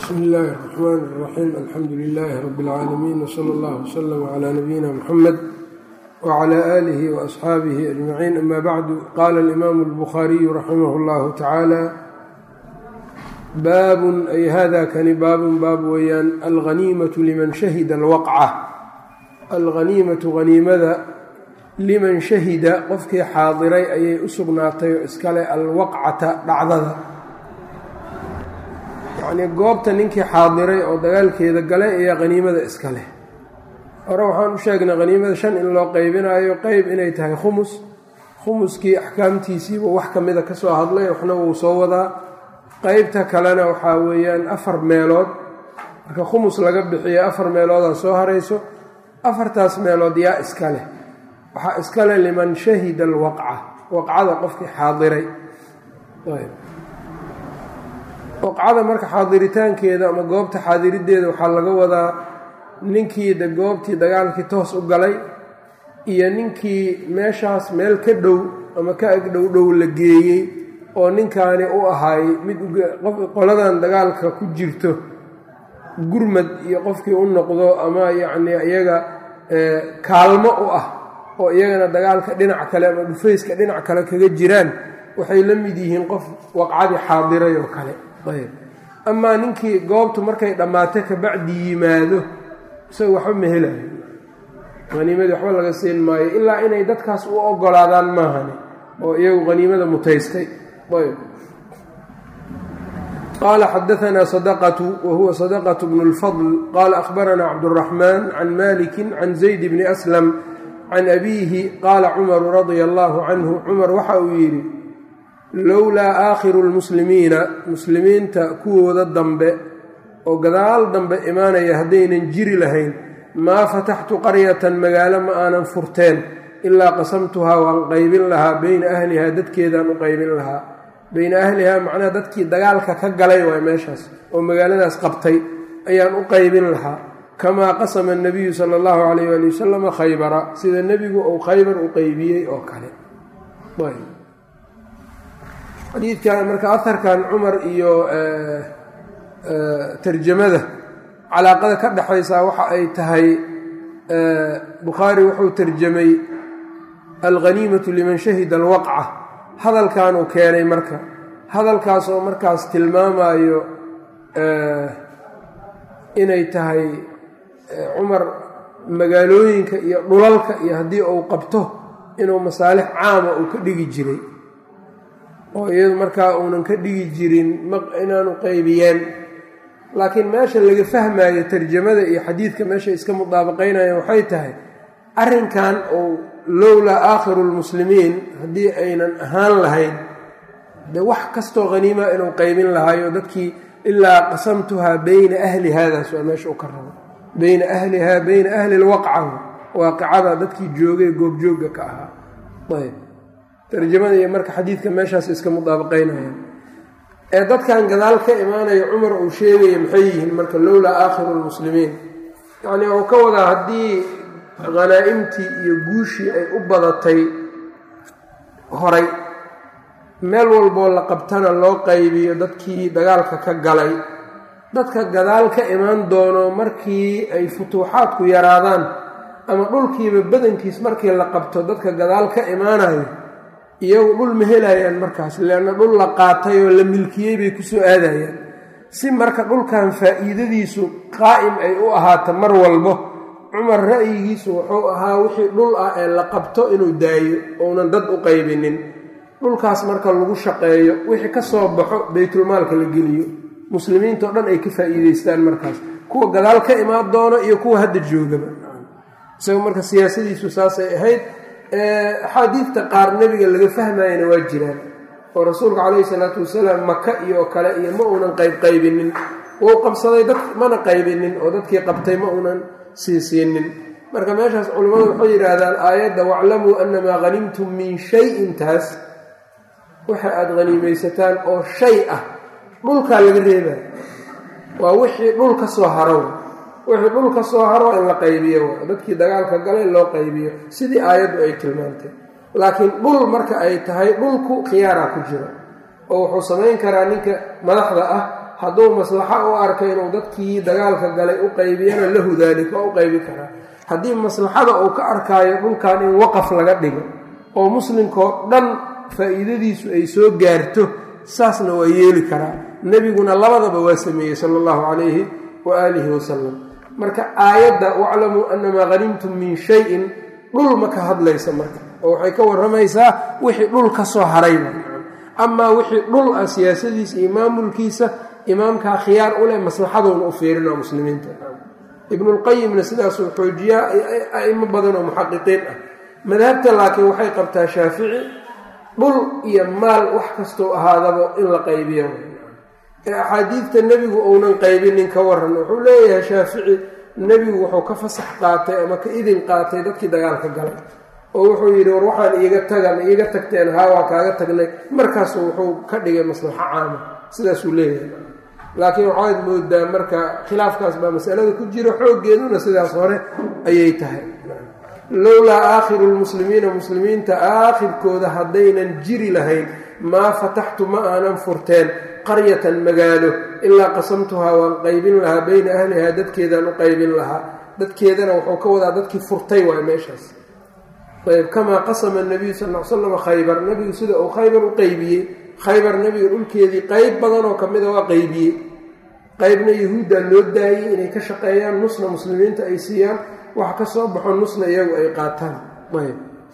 bsmi illaahi الرaxmaan الraxiim alxamdu lilaahi rabi اlcaalamiin wsala اllah wslama cla nabiyina mxamed wcla aalihi waasxaabihi ajmaciin ama bacdu qaala alimaamu اlbukhaariyu raximah اllahu tacaala baabun ay hada kani baabun baab weeyaan alghaniimatu liman shahida alwaqca alghaniimatu haniimada liman shahida qofkii xaadiray ayay u sugnaatay oo iskale alwaqcata dhacdada yacnii goobta ninkii xaadiray oo dagaalkeeda galay ayaa haniimada iska leh hore waxaan u sheegnay haniimada shan in loo qeybinayo qeyb inay tahay khumus khumuskii axkaamtiisiiba wax ka mida ka soo hadlay waxna wuu soo wadaa qeybta kalena waxaa weeyaan afar meelood marka khumus laga bixiyo afar meeloodaa soo harayso afartaas meelood yaa iska leh waxaa iska leh liman shahida alwaqca waqcada qofkii xaadiray waqcada marka xaadiritaankeeda ama goobta xaadirideeda waxaa laga wadaa ninkii de goobtii dagaalkii toos u galay iyo ninkii meeshaas meel ka dhow ama ka ag dhow dhow la geeyey oo ninkaani u ahaay mid qoladan dagaalka ku jirto gurmad iyo qofkii u noqdo ama yacnii iyaga kaalmo u ah oo iyagana dagaalka dhinac kale ama dhufayska dhinac kale kaga jiraan waxay la mid yihiin qof waqcadii xaadiray oo kale ayb amaa ninkii goobtu markay dhammaato kabacdi yimaado isaga waxba ma helayo haniimadii waxba laga siin maayo ilaa inay dadkaas u ogolaadaan maahani oo iyagu haniimada mutaystay ayb qaala xadaanaa sadaqatu wa huwa sadaqatu bnu lfadl qaala ahbaranaa cabduraxmaan can maliki can zayd bni aslam can abiihi qaala cumaru radia allaahu canhu cumar waxa uu yidhi lowlaa aakhiru lmuslimiina muslimiinta kuwooda dambe oo gadaal dambe imaanaya haddaynan jiri lahayn maa fataxtu qaryatan magaalo ma aanan furteen ilaa qasamtuhaa waan qaybin lahaa beyna ahlihaa dadkeedaan u qaybin lahaa beyna ahlihaa macnaha dadkii dagaalka ka galay waay meeshaas oo magaaladaas qabtay ayaan u qaybin lahaa kamaa qasama anabiyu sala allahu calayh waali wasalama khaybara sida nebigu uu khaybar u qeybiyey oo kale xadiidkan marka aharkan cumar iyo tarjamada calaaqada ka dhexaysaa waxa ay tahay bukhaari wuxuu tarjamay alghaniimatu liman shahida alwaqca hadalkanuu keenay marka hadalkaas oo markaas tilmaamayo inay tahay cumar magaalooyinka iyo dhulalka iyo haddii uu qabto inuu masaalix caama uu ka dhigi jiray oo iyadu markaa uunan ka dhigi jirin inaanu qaybiyeen laakiin meesha laga fahmayo tarjamada iyo xadiidka meesha iska mudaabaqaynayaan waxay tahay arrinkan uu lowlaa aakhiru lmuslimiin haddii aynan ahaan lahayn dee wax kastoo haniima inuu qaybin lahaayo dadkii ilaa qasamtuhaa beyna ahli haadaas waa meesha u ka rabo beyna ahlihaa beyna ahli lwaqca waaqicada dadkii joogay goobjoogga ka ahaa ayb tarjamada iyo marka xadiidka meeshaas iska mudaabaqaynayaan ee dadkan gadaal ka imaanaya cumar uu sheegaya maxay yihiin marka lowlaa aakhiru lmuslimiin yacnii uu ka wadaa haddii khanaa'imtii iyo guushii ay u badatay horay meel walboo la qabtana loo qaybiyo dadkii dagaalka ka galay dadka gadaal ka imaan doono markii ay futuuxaadku yaraadaan ama dhulkiiba badankiis markii la qabto dadka gadaal ka imaanayo iyagu dhul ma helayaan markaas leanna dhul la qaatay oo la milkiyey bay ku soo aadayaan si marka dhulkan faa'iidadiisu qaa'im ay u ahaato mar walbo cumar ra'yigiisu wuxuu ahaa wixii dhul ah ee la qabto inuu daayo ounan dad u qaybinin dhulkaas marka lagu shaqeeyo wixii ka soo baxo baytulmaalka la geliyo muslimiintao dhan ay ka faa'iidaystaan markaas kuwa gadaal ka imaan doono iyo kuwa hadda joogaba isaga marka siyaasadiisu saasay ahayd axaadiidta qaar nebiga laga fahmayana waa jiraan oo rasuulka calayhi salaatu wasalaam maka iyo kale iyo ma uunan qaybqaybinin wuu qabsaday dad mana qaybinin oo dadkii qabtay ma uunan siisiinin marka meeshaas culimmadu waxay yidhaahdaan aayadda waclamuu annamaa hanimtum min shayin taas waxa aada haniimaysataan oo shay ah dhulkaa laga reebaya waa wixii dhul ka soo haro wixii dhul ka soo haro in la qaybiyo dadkii dagaalka galay loo qaybiyo sidii aayaddu ay tilmaantay laakiin dhul marka ay tahay dhulku khiyaaraa ku jiro oo wuxuu samayn karaa ninka madaxda ah hadduu maslaxo u arka inuu dadkii dagaalka galay u qaybiyana lahu daalik waa u qaybi karaa haddii maslaxada uu ka arkaayo dhulkan in waqaf laga dhigo oo muslimkao dhan faa'iidadiisu ay soo gaarto saasna waa yeeli karaa nebiguna labadaba waa sameeyey sala allahu calayhi wa aalihi wasalam marka aayadda waclamuu annamaa hanimtum min shayin dhul ma ka hadlaysa marka oo waxay ka warramaysaa wixii dhul ka soo harayba amaa wixii dhul ah siyaasadiisa iyo maamulkiisa imaamkaa khiyaar u leh maslaxadoona u fiirina muslimiinta ibnulqayimna sidaasuu xoojiyaa a'imo badan oo muxaqiqiin ah madhabta laakiin waxay qabtaa shaafici dhul iyo maal wax kastoo ahaadaba in la qaybiyo ee axaadiidta nebigu uunan qaybinin ka waran wuxuu leeyahay shaafici nebigu wuxuu ka fasax qaatay ama ka idin qaatay dadkii dagaalka galay oo wuxuu yidhi war waxaan iiga tagan iiga tagteen haa waa kaaga tagnay markaasu wuxuu ka dhigay maslaxo caama sidaasuu leeyahay laakiin waxaad moodaa marka khilaafkaas baa masalada ku jira xooggeeduna sidaas hore ayay tahay lowlaa aakhiru lmuslimiina muslimiinta aakhirkooda haddaynan jiri lahayn maa fataxtu ma aanan furteen qaryatan magaalo ilaa qasamtuhaa waan qaybin lahaa bayna ahlihaa dadkeedaan u qaybin lahaa dadkeedana wuxuu ka wadaa dadkii furtay waay meeshaas ayb kamaa qasama nabiyu sal l slam khaybar nebigu sida uu khaybar u qaybiyey khaybar nebiga dhulkeedii qayb badanoo ka mida waa qaybiyey qaybna yahuuddaa loo daayey inay ka shaqeeyaan nusna muslimiinta ay siiyaan wax ka soo baxo nusna iyagu ay qaataan ayb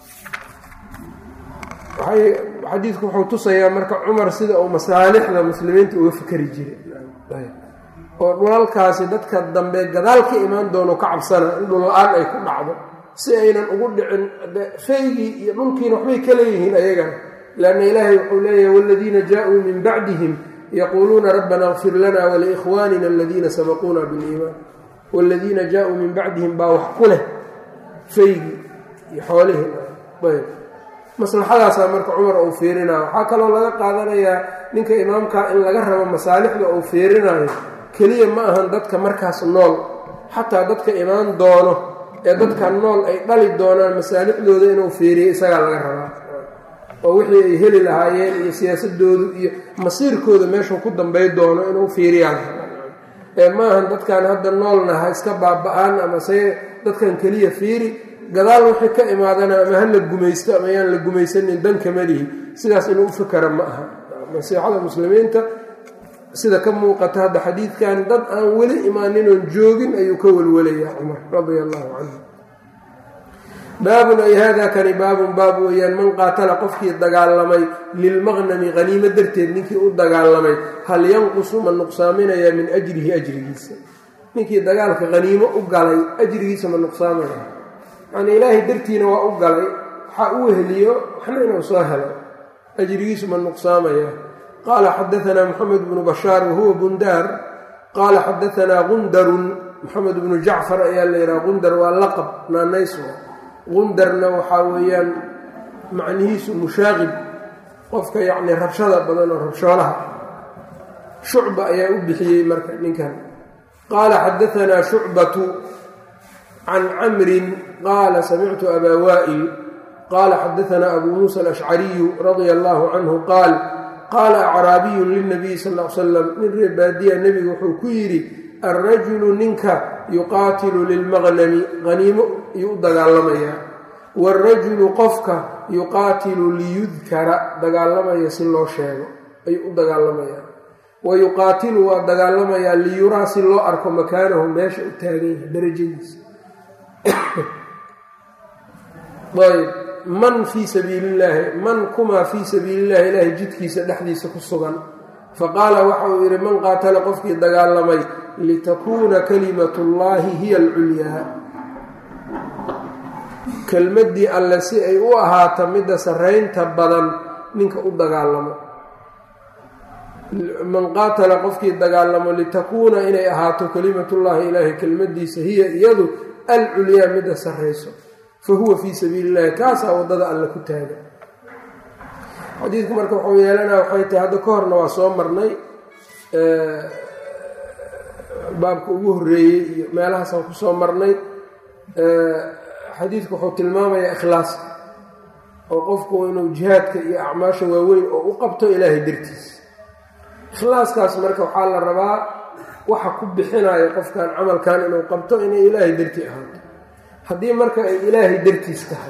xadiidku wuxuu tusayaa marka cumar sida uu masaalixda muslimiinta uga fikeri jiray oo dhulalkaasi dadka dambe gadaal ka imaan doono ka cabsana in dhul-la-aan ay ku dhacdo si aynan ugu dhicin faygii iyo dhulkiina waxbay ka leeyihiin ayagana lanna ilaahay wuxuu leeyahay waladiina jaa-uu min bacdihim yaquuluuna rabbana kfir lana waliikhwaanina aladiina sabaquuna biliimaan waladiina jaa-uu min bacdihim baa wax ku leh faygii iyo xoolihii ayb maslaxadaasaa marka cumar uu fiirinaayo waxaa kaloo laga qaadanayaa ninka imaamka in laga rabo masaalixda uu fiirinayo keliya ma ahan dadka markaas nool xataa dadka imaan doono ee dadka nool ay dhali doonaan masaalixdooda inuu fiiriyo isagaa laga rabaa oo wixii ay heli lahaayeen iyo siyaasadoodu iyo masiirkooda meeshuu ku dambay doono inuu fiiriyaan ee maahan dadkan hadda noolna ha iska baaba-aan ama se dadkan keliya fiiri gadaal wixii ka imaadana ama ha la gumaysto ama yaan la gumaysanin danka malihi sidaas inuu u fikara ma aha nasiixada muslimiinta sida ka muuqata hadda xadiidkan dad aan weli imaaninoon joogin ayuu ka welwelayaa cumar radia allahu canhu baabun ay hada kani baabun baab weeyaan man qaatala qofkii dagaalamay lilmaqnami haniimo darteed ninkii u dagaalamay hal yanqusu ma nuqsaaminayaa min ajrihi ajrigiisa ninkii dagaalka haniimo u galay ajrigiisa ma nuqsaaminaya yani ilaahay dartiina waa u galay waxaa u weheliyo waxna inuu soo helo ajrigiisu ma nuqsaamaya qaala xadaanaa moxamed bnu bashaar wahuwa bundaar qaala xadaanaa gundarun moxamed bnu jacfar ayaa la yidhaha gundar waa laqab naanays gundarna waxaa weeyaan macnihiisu mushaaqib qofka yacni rabshada badan oo rabshoolaha shucba ayaa u bixiyey marka ninkan qaala xadaanaa shucbatu can camrin qaala samictu abaa waa'il qaala xadaanaa abuu muusa alashcariyu radia allahu canhu qaal qaala acraabiyun lilnabiyi sal l salam nin reer baadiya nebigu wuxuu ku yidhi alrajulu ninka yuqaatilu lilmaqnami haniimo ayuu u dagaalamayaa waalrajulu qofka yuqaatilu liyudkara dagaalamaya si loo sheego ayuu u dagaalamayaa wa yuqaatilu waa dagaalamayaa liyuraa si loo arko makaanahu meesha u taagan yahay darajadiisa ayb man fii sabiili illaahi man kumaa fii sabiili illahi ilaahay jidkiisa dhexdiisa ku sugan faqaala waxa uu yidhi man qaatala qofkii dagaalamay litakuuna kalimatu llaahi hiya alculyaa kelmaddii alle si ay u ahaato midda sarraynta badan ninka u dagaalamo man qaatala qofkii dagaalamo litakuuna inay ahaato kelimatullaahi ilaahay kelmaddiisa hiya iyadu alculyaa midda sarrayso fa huwa fii sabiili illahi kaasaa waddada alle ku taaga xadiidku marka wuxuu yeelanaa waxay tahay hadda ka horna waa soo marnay baabka ugu horreeyey iyo meelahaasaan ku soo marnay xadiidku wuxuu tilmaamayaa ikhlaaska oo qofku inuu jihaadka iyo acmaasha waaweyn oo u qabto ilaahay dartiis ikhlaaskaas marka waxaa la rabaa waxa ku bixinayo qofkan camalkan inuu qabto inay ilaahay dartii ahaato haddii marka ay ilaahay dartiis tahay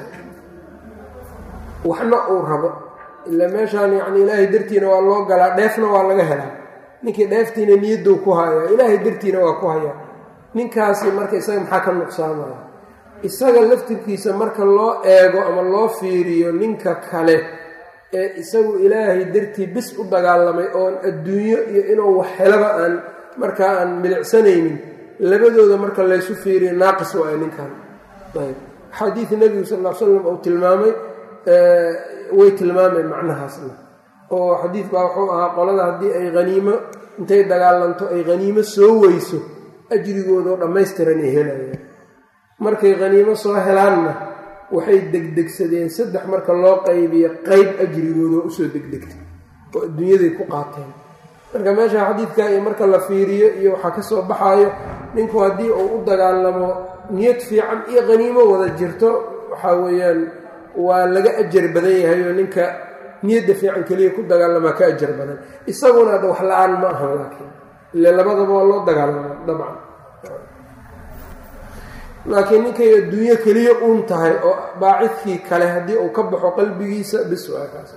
waxna uu rabo ila meeshaan yacni ilaahay dartiina waa loo galaa dheefna waa laga helaa ninkii dheeftiina niyadou ku hayaa ilaahay dartiina waa ku hayaa ninkaasi marka isaga maxaa ka nuqsaamaya isaga laftirkiisa marka loo eego ama loo fiiriyo ninka kale ee isagu ilaahay dartii bis u dagaalamay oon adduunyo iyo inuu wax helaba aan markaa aan milicsanaynin labadooda marka laysu fiiriyo naaqis waayo ninkan ayb xadiid nebigu sal l slam uu tilmaamay way tilmaameen macnahaasna oo xadiid baa wuxuu ahaa qolada haddii ay haniimo intay dagaalanto ay haniimo soo weyso ajrigoodao dhammaystiran ay helayaan markay haniimo soo helaanna waxay degdegsadeen saddex marka loo qaybiyo qeyb ajrigooda usoo degdegtay oo adduunyaday ku qaateen marka meesha xadiidka iyo marka la fiiriyo iyo waxaa ka soo baxaayo ninku haddii uu u dagaalamo niyad fiican iyo haniimo wada jirto waxaa weeyaan waa laga ajar badan yahay oo ninka niyadda fiican keliya ku dagaalamaa ka ajar badan isaguna ada wax la-aan ma ahan laakiin ile labadaba waa loo dagaalama dabcan laakiin ninkay adduunyo keliya uun tahay oo baacidkii kale haddii uu ka baxo qalbigiisa bis waa kaas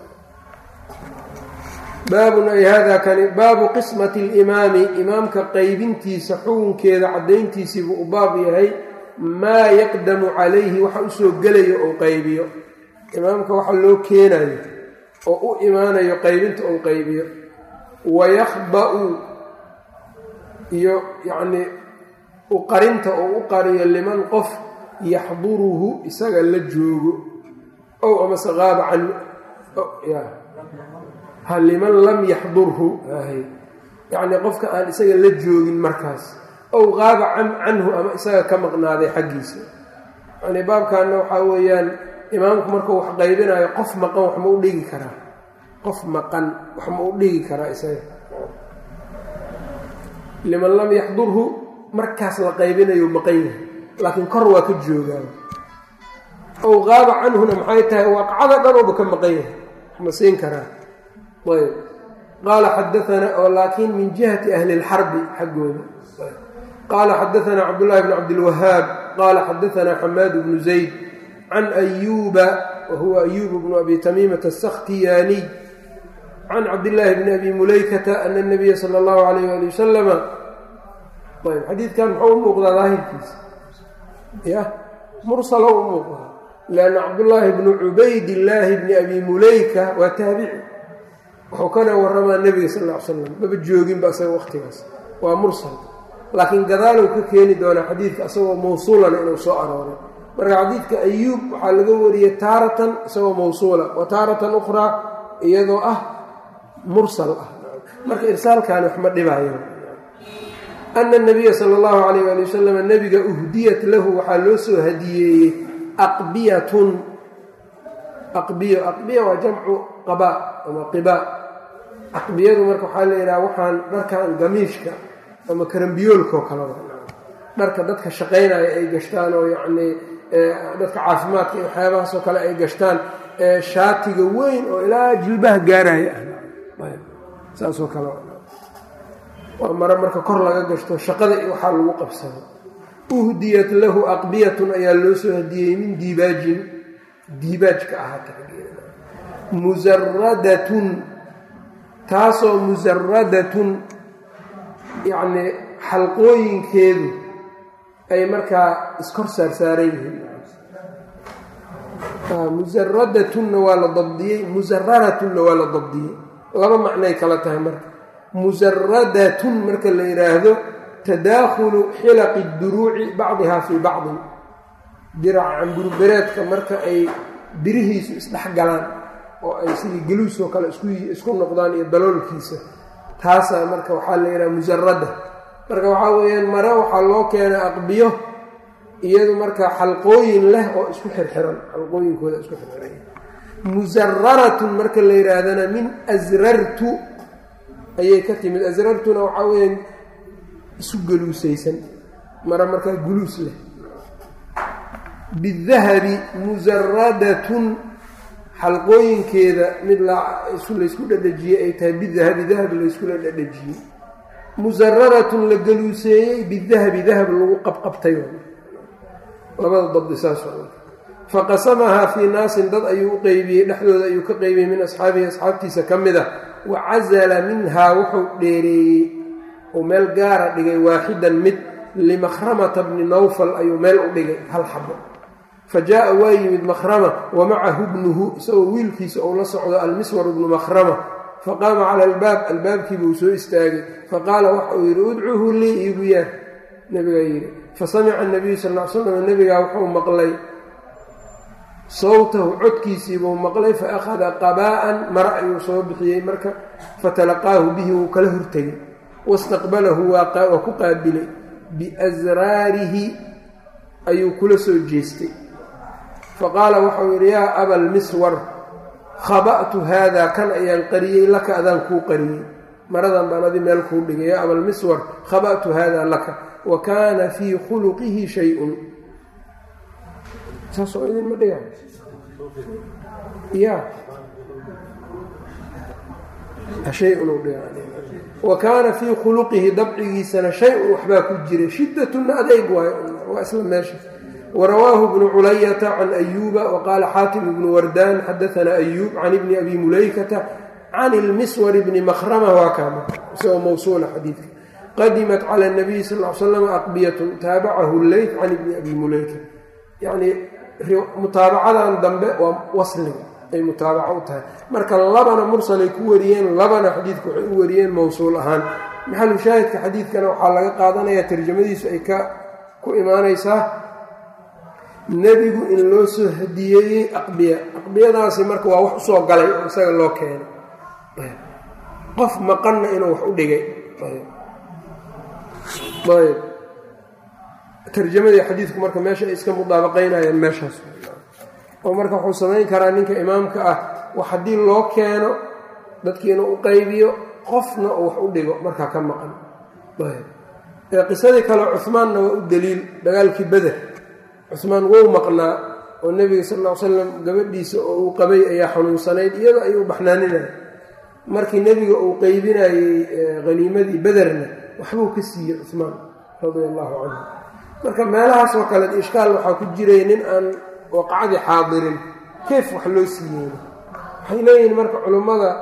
baabun ay hada kani baabu qismati alimaami imaamka qaybintiisa xukunkeeda caddayntiisiibuu u baab yahay maa yaqdamu calayhi waxa usoo gelayo ou qaybiyo imaamka waxa loo keenayo oo u imaanayo qaybinta ou qaybiyo wayakhba-u iyo yacnii uqarinta oo u qariyo liman qof yaxduruhu isaga la joogo ow amase qaaba can ha liman lam yaxdurhu yacnii qofka aan isaga la joogin markaas ow qaaba can canhu ama isaga ka maqnaaday xaggiisa yacnii baabkaana waxaa weeyaan imaamku markuu wax qaybinayo qof maqan wax ma u dhigi karaa qof maqan wax ma u dhigi karaa isaga liman lam yaxdurhu markaas la qaybinayo maqan yahay laakiin kor waa ka joogaa ow qaaba canhuna maxay tahay waaqacada dhanooba ka maqan yahay ma siin karaa ayb qaala xadaanaa oo laakiin min jihati ahli lxarbi xaggooda qaala xadaanaa cabdullaahi bn cabdilwahaab qaala xadaanaa xamaad bnu zayd can ayuuba wa huwa ayuub bnu abi tamiimata asakhtiyaaniy can cabdillaahi bni abi mulaykata ana nabiya sala allahu alayh ali wasalama ayb xadiidkan muxuu u muuqdaa daahirkiisa ya mursalo u muuqdaa lianna cabdullaahi bnu cubaydillaahi bni abi mulayka waa taabici wuxuu kana waramaa nebiga sal ll ly slam maba jooginba isaga waqtigaas waa mursal laakiin gadaalow ka keeni doonaa xadiidka isagoo mawsuulana inuu soo arooray marka xadiidka ayuub waxaa laga wariyey taaratan isagoo mawsuula wa taaratan ukhraa iyadoo ah mursal ah marka irsaalkaani wax ma dhibaayo ana nabiya sala allahu calayh ali wasalam nebiga uhdiyat lahu waxaa loo soo hadiyeeyey aqbiyatun aqbiyo aqbiya waa jamcu qaba ama qiba aqbiyadu marka waxaa la yidhaha waxaan dharkan gamiishka ama karambiyoolkaoo kaleba dharka dadka shaqaynaya ay gashtaan oo yacnii dadka caafimaadka iyo waxyaabahaasoo kale ay gashtaan shaatiga weyn oo ilaa jilbaha gaaraya ah saasoo kale waa mare marka kor laga gashto shaqada iyo waxaa lagu qabsado uhdiyat lahu aqbiyatun ayaa loo soo hadiyey min diibaajin diibaajka ahaata musaradatun taasoo musaradatun yacnii xalqooyinkeedu ay markaa iskor saarsaaran yihiin musaradatunna waa la dabdiyey musararatunna waa la dabdiyey laba macnay kala tahay marka musaradatun marka la yidhaahdo tadaakhulu xilaqi duruuci bacdihaa fii bacdin diraca camburbereedka marka ay birihiisu isdhex galaan oo ay sidii geluusoo kale isku noqdaan iyo daloolkiisa taasaa marka waxaa la yidhaha musarada marka waxaa weeyaan mare waxaa loo keenay aqbiyo iyadu marka xalqooyin leh oo isku xirxiran xalqooyinkooda isku xirxiran musararatun marka la yidhaahdana min asrartu ayay ka timid asrartuna waxaa weeyaan isu geluusaysan mare markaa guluus leh bidahabi musaradatun xalqooyinkeeda mid laysku dhadhajiyey ay tahay bidahabi dahab layskula dhadhajiyey musararatun la galuuseeyey bidahabi dahab lagu qabqabtay labada dabdi saas faqasamahaa fii naasin dad ayuu u qeybiyey dhexdooda ayuu ka qeybiyey min asxaabihi asxaabtiisa ka mid a wa casala minhaa wuxuu dheereeyey uu meel gaara dhigay waaxidan mid limakhramata bni nawfal ayuu meel u dhigay hal xabo fa jaa-a waa yimid makhrama wa macahu bnuhu isagoo wiilkiisa uu la socdo almiswar bnu makhrama faqaama cala albaab albaabkiibuu soo istaagay faqaala waxa uu yidhi udcuhu lii iigu yaar nabigaa yidhi fasamica nabiyu sal l slam nabigaa wuxuu maqlay sawtahu codkiisiibuu maqlay fa akhada qabaa'an mara ayuu soo bixiyey marka fatalaqaahu bihi wuu kala hortegay wastaqbalahu waa ku qaabilay biasraarihi ayuu kula soo jeestay faqaala waxau yidhi yaa abalmiswar khaba'tu haadaa kan ayaan qariyey laka adaan kuu qariyey maradan baan adi meel kuu dhigay yaa abalmiswar khaba'tu haadaa laka wa kaana fii khuluqihi shay-un saasoo idinma dhiga ya shay-un dhiga wa kaana fii khuluqihi dabcigiisana shay-un waxbaa ku jiray shiddatuna adayg waayo waa isla meesha warawaahu bnu culayata can ayuuba waqaala xaatim ibnu wardaan xadaanaa ayuub can ibni abi mulaykata can ilmiswar bni makhrama waa kaama isagoo mawsuula xadiidka qadimat cala nabiyi sal l slam aqbiyatun taabacahu leyt can ibni abi mulayka yacnii mutaabacadan dambe waa wasliga ay mutaabaco u tahay marka labana mursalay ku wariyeen labana xadiidka waxay u wariyeen mowsuul ahaan maxalu shaahidka xadiidkana waxaa laga qaadanayaa tarjamadiisu ay ka ku imaanaysaa nebigu in loo soo hadiyeeyey aqbiya aqbiyadaasi marka waa wax usoo galay oo isaga loo keenay qof maqanna inuu wax u dhigay ayb tarjamadii xadiidku marka meesha ay iska mudaabaqaynayaan meeshaas oo marka wuxuu samayn karaa ninka imaamka ah wax haddii loo keeno dadkii inuu u qaybiyo qofna uu wax u dhigo markaa ka maqan ee qisadii kale cuhmaanna waa u daliil dagaalkii beder cuhmaan wou maqnaa oo nebiga sal ll ly slam gabadhiisa oo uu qabay ayaa xanuunsanayd iyada ayuu baxnaaninaya markii nebiga uu qeybinayey haniimadii bederna waxbuu ka siiyey cuhmaan radia allahu canhu marka meelahaas oo kale ishkaal waxaa ku jiray nin aan waqacadii xaadirin keef wax loo siiyeyna waxay leeyihiin marka culummada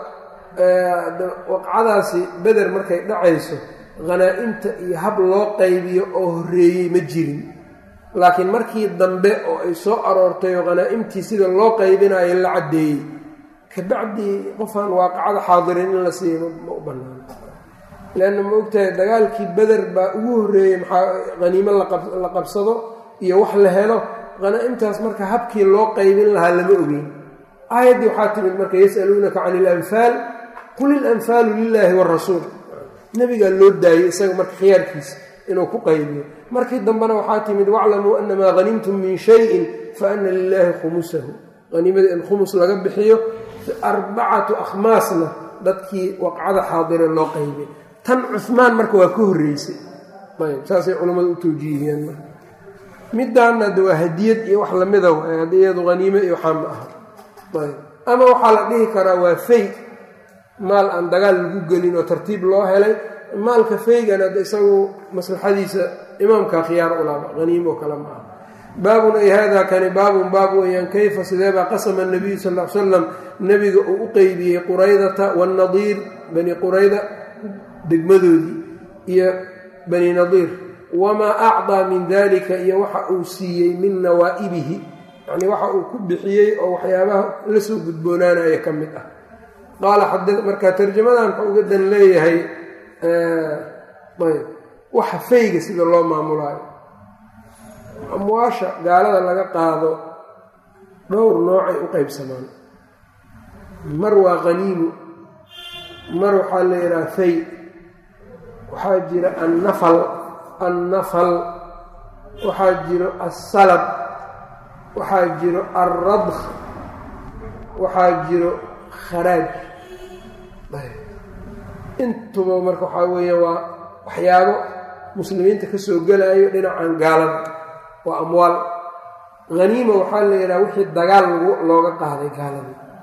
waqcadaasi beder markay dhacayso khanaa'imta iyo hab loo qaybiyo oo horreeyey ma jirin laakiin markii dambe oo ay soo aroortay oo khanaa'imtii sida loo qaybinayo la caddeeyey kabacdii qofaan waaqacada xaadirin in la siiyo ma u bannaan leanna ma ogtahay dagaalkii beder baa ugu horreeyey maxaa haniimo la qabsado iyo wax la helo khanaa'imtaas marka habkii loo qaybin lahaa lama ogeyn aayaddii waxaa timid marka yasaluunaka cani ilanfaal qul ilanfaalu lilaahi waarasuul nebigaa loo daayey isaga marka khiyaarkiisa inuu ku qaybiyo markii dambena waxaa timid waclamuu anamaa hanimtum min shayin fa ana lilaahi khumusahu haniimada in khumus laga bixiyo arbacatu akhmaasna dadkii waqcada xaadire loo qaybay tan cuhmaan marka waa ka horreysay ayb saasay culammadu u tawjiihiyeen marka midaanna de waa hadiyad iyo wax lamida waay iyadu haniime iyo waxaa ma aha ayb ama waxaa la dhihi karaa waa fay maal aan dagaal lagu gelin oo tartiib loo helay maalka faygana de isagu maslaxadiisa imaamka khiyaar ulaaba haniimo kale ma aha baabun ay hada kani baabun baab weyaan kayfa sideebaa qasama nabiyu sal l salam nebiga uu u qeybiyey quraydata waannadiir bani qurayda degmadoodii iyo bani nadiir wamaa acdaa min dalika iyo waxa uu siiyey min nawaa'ibihi yani waxa uu ku bixiyey oo waxyaabaha la soo gudboonaanaya ka mid ah qaala marka tarjamadan wuxuu uga dan leeyahay ayb waxa fayga sida loo maamulaayo amwaasha gaalada laga qaado dhowr noocay u qaybsamaan mar waa qaniimu mar waxaa la yidhaha fay waxaa jira annafal annafal waxaa jiro assalab waxaa jiro alradk waxaa jiro kharaaj intuba marka waxaa weeya waa waxyaabo muslimiinta ka soo gelaayo dhinacan gaalada waa amwaal haniima waxaa la yidhaha wixii dagaal looga qaaday gaaladii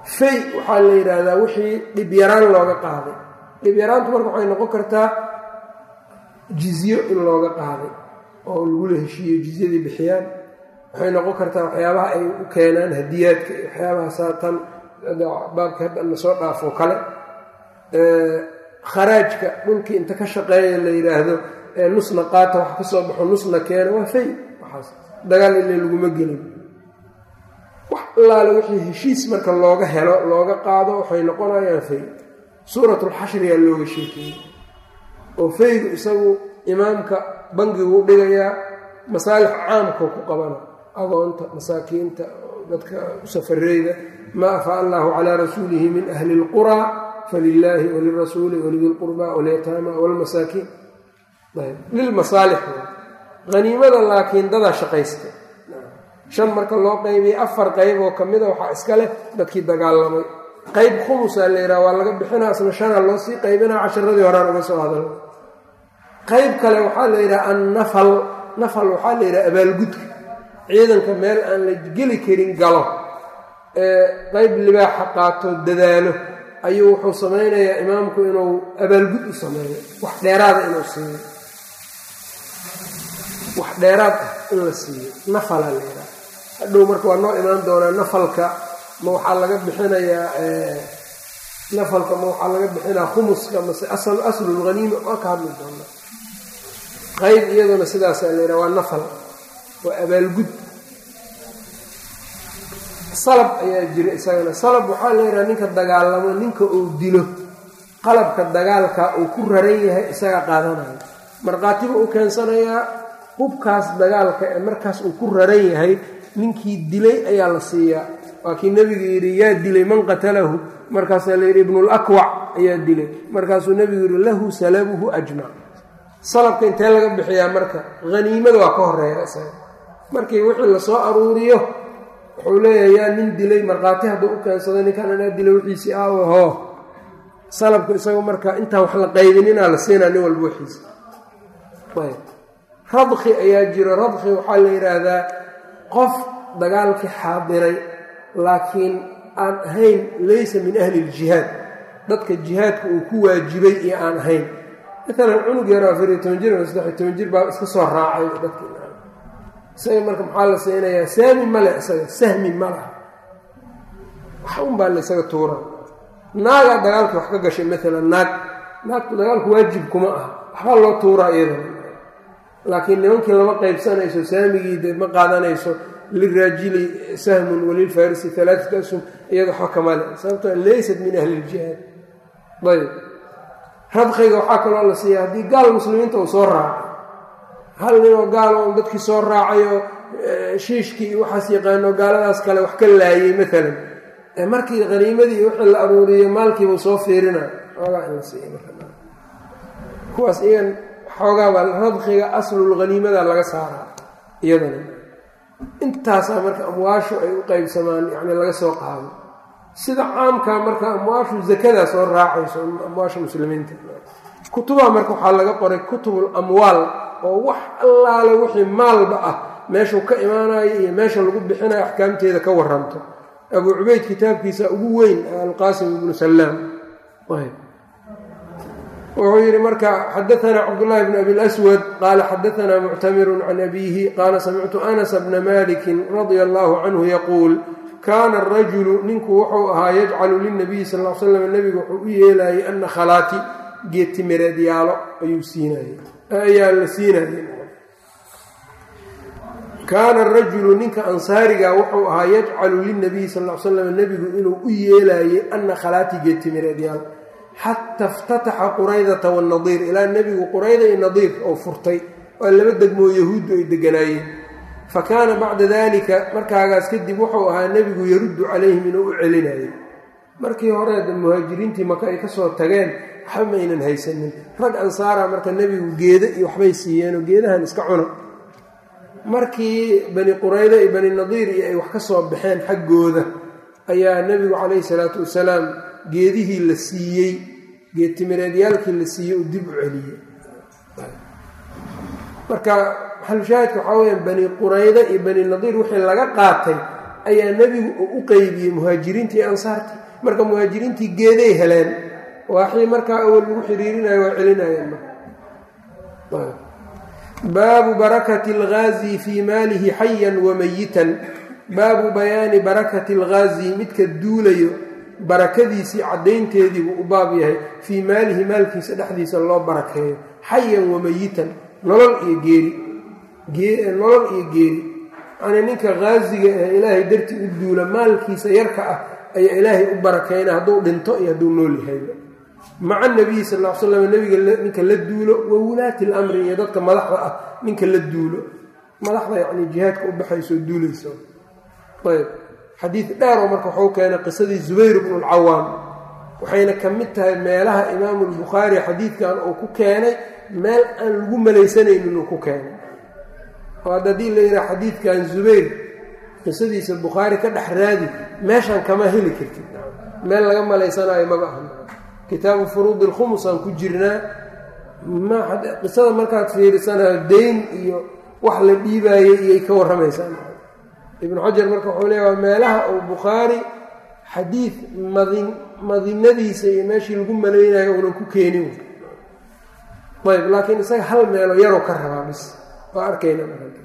fay waxaa la yidhaahdaa wixii dhibyaraan looga qaaday dhibyaraantu marka waxay noqon kartaa jizyo in looga qaaday oo lagula heshiiyo jizyadii bixiyaan waxay noqon kartaa waxyaabaha ay u keenaan hadiyaadka iyo waxyaabaha saatan baabka hadana soo dhaafo kale kharaajka dhulkii inta ka shaqeeya la yidhaahdo nusna qaata wax ka soo baxo nusna keena waa fay waxaas dagaal ile laguma gelin wax allaale wixii heshiis marka looga helo looga qaado waxay noqonayaan fay suuratulxashriyaa looga sheekeeyey oo faygu isagu imaamka bangigu dhigayaa masaalix caamkao ku qabana agoonta masaakiinta dadka safareyda maa afaa allahu calaa rasuulihi min ahli اlquraa falilaahi walirasuuli walidi lqurbaa walyataama walmasaakiin lilmasaalix haniimada laakiin dadaa shaqaysta shan marka loo qaybiyey afar qayb oo kamida waxaa iska leh dadkii dagaalamay qayb khumusaa la yidhaha waa laga bixinaa isna shana loo sii qaybinaa casharadii horaan uga soo hadal qayb kale waxaa la yidhaha annafal nafal waxaa la yidhaha abaalgudka ciidanka meel aan la geli karin galo ee qayb libaaxa qaato dadaalo ayuu wuxuu samaynayaa imaamku inuu abaalgud u sameeyo wax dheeraada inuu siiyo wax dheeraad ah in la siiyo nafala la yidhaha hadhow marka waa noo imaan doonaa nafalka ma waxaa laga bixinayaa nafalka ma waxaa laga bixinaa khumuska mase aslulhaniima waa ka hadli doonaa qayb iyaduna sidaasaa la yidhaha waa nafal waa abaalgud salab ayaa jira isagana salab waxaa la yidhaha ninka dagaalamo ninka uu dilo qalabka dagaalka uu ku raran yahay isaga qaadanayo markhaatiba u keensanayaa hubkaas dagaalka ee markaas uu ku raran yahay ninkii dilay ayaa la siiyaa waa kii nebigu yidhi yaa dilay man qatalahu markaasaa la yidhi ibnulakwac ayaa dilay markaasuu nebigu yidhi lahu salabuhu ajmac salabka intee laga bixiyaa marka haniimada waa ka horeeya isaga markii wixii lasoo aruuriyo wuxuu leeyahay yaa nin dilay markhaati hadduu u keensado ninkan anaa dilay wixiisii aawe hoo salabku isaga marka intaan wax la qaybininaa la siinaa nin walba wixiisa radki ayaa jiro radki waxaa la yidhaahdaa qof dagaalkii xaadiray laakiin aan ahayn laysa min ahli iljihaad dadka jihaadka uu ku waajibay iyo aan ahayn maalan cunug yaro afariyo toban jir ama saddexiyo toban jir baa iska soo raacay dadkii isaga marka maxaa la siinayaa saami male isaga sahmi ma laha wax un baa la isaga tuura naagaa dagaalkii wax ka gashay maalan naag naagtu dagaalku waajib kuma aha waxbaa loo tuuraa iyadana laakiin nimankii lama qaybsanayso saamigii de ma qaadanayso liraajili sahmun walilfarisi alaatat asum iyada waxba kamale sababto laysat min ahli iljihaad ayb radkiga waxaa kaloo la siiya haddii gaal muslimiinta uu soo raacay hal ninoo gaal oo dadkii soo raacayoo shiishkii iyo waxaas yaqaano gaaladaas kale wax ka laayay maalan markii haniimadii wixii la aruuriyey maalkiibuu soo fiirina oogaa in la siiya kuwaas iyan xoogaabaa radkiga aslulhaniimada laga saaraa iyadana intaasaa marka amwaashu ay u qeybsamaan yani laga soo qaado sida caamkaa marka amwaashu zakadaa soo raacayso amwaasha muslimiinta kutubaha marka waxaa laga qoray kutubul amwaal oo wax allaale wixii maalba ah meeshuu ka imaanayo iyo meesha lagu bixinayo axkaamteeda ka waranto abuu cubayd kitaabkiisa ugu weyn alqaasim ibnu salaam wuxuu yidhi marka xadaanaa cabdullahi bn abi lswad qaala xadaanaa muctamiru can abiihi qaala samictu anasa bna malikin radia allahu canhu yaquul kaana arajulu ninku wuxuu ahaa yajcalu lilnabiyi sal l slam nebigu wuxuu u yeelayay ana khalaati geetimireedyaalo ayuu siinay ayaa la siinayay kaana arajulu ninka ansaariga wuxuu ahaa yajcalu lilnabiyi sal l slam nebigu inuu u yeelayay ana khalaati geetimireedyaal xata iftataxa quraydata wanadiir ilaa nebigu qurayda iyo nadiir oo furtay waa laba degmoo yahuuddu ay deganaayeen fa kaana bacda dalika markaagaas kadib wuxuu ahaa nebigu yaruddu calayhim inuu u celinayo markii hore muhaajiriintii maka ay kasoo tageen waxba maynan haysanin rag ansaara marka nebigu geeda iyo waxbay siiyeenoo geedahan iska cuna markii bani qurayda iyo bani nadiir iyo ay wax ka soo baxeen xaggooda ayaa nebigu calayhi salaatu wasalaam geedihii la siiyey geedtimireedyaalkii la siiyey uu dib u celiyey marka maxalushaahidka waxaa weyaan bani qurayda iyo bani nadiir wixii laga qaatay ayaa nebigu uu u qeybiyey muhaajiriintii iyo ansaartii marka muhaajiriintii geeday heleen waaxii markaa awal lagu xiriirinayo waa celinayeen baabu barakati alghaazi fii maalihi xayan wamayitan baabu bayaani barakati alghaazi midka duulayo barakadiisii caddaynteediibuu u baab yahay fii maalihi maalkiisa dhexdiisa loo barakeeyo xayan wamayitan nolol iyo geeri nolol iyo geeri yacnii ninka haaziga ee ilaahay dartii u duula maalkiisa yarka ah ayaa ilaahay u barakeyna hadduu dhinto iyo hadduu nool yahay maca nabiyi sal l slam nebiga ninka la duulo wa wulaati lamri iyo dadka madaxda ah ninka la duulo madaxda yacni jihaadka u baxaysoo duulayso ayb xadiid dheeroo marka waxuu keenay qisadii zubayr bnu lcawaam waxayna ka mid tahay meelaha imaamu lbukhaari xadiidkan uu ku keenay meel aan lagu malaysanaynin uu ku keenay oo hadda haddii la yidhaha xadiidkan zubayr qisadiisa bukhaari ka dhex raadi meeshan kama heli kartid meel laga malaysanaayo maba aha kitaabu furuudi ilkhumus aan ku jirnaa qisada markaad fiirisanayo dayn iyo wax la dhiibaayey iyay ka warramaysaa ibnu xajar marka wuxuu leeya waa meelaha uu bukhaari xadiid madin madinadiisa iyo meeshii lagu malaynayo uunan ku keenin ayb laakiin isaga hal meelo yaroo ka rabaa bis waa arkayna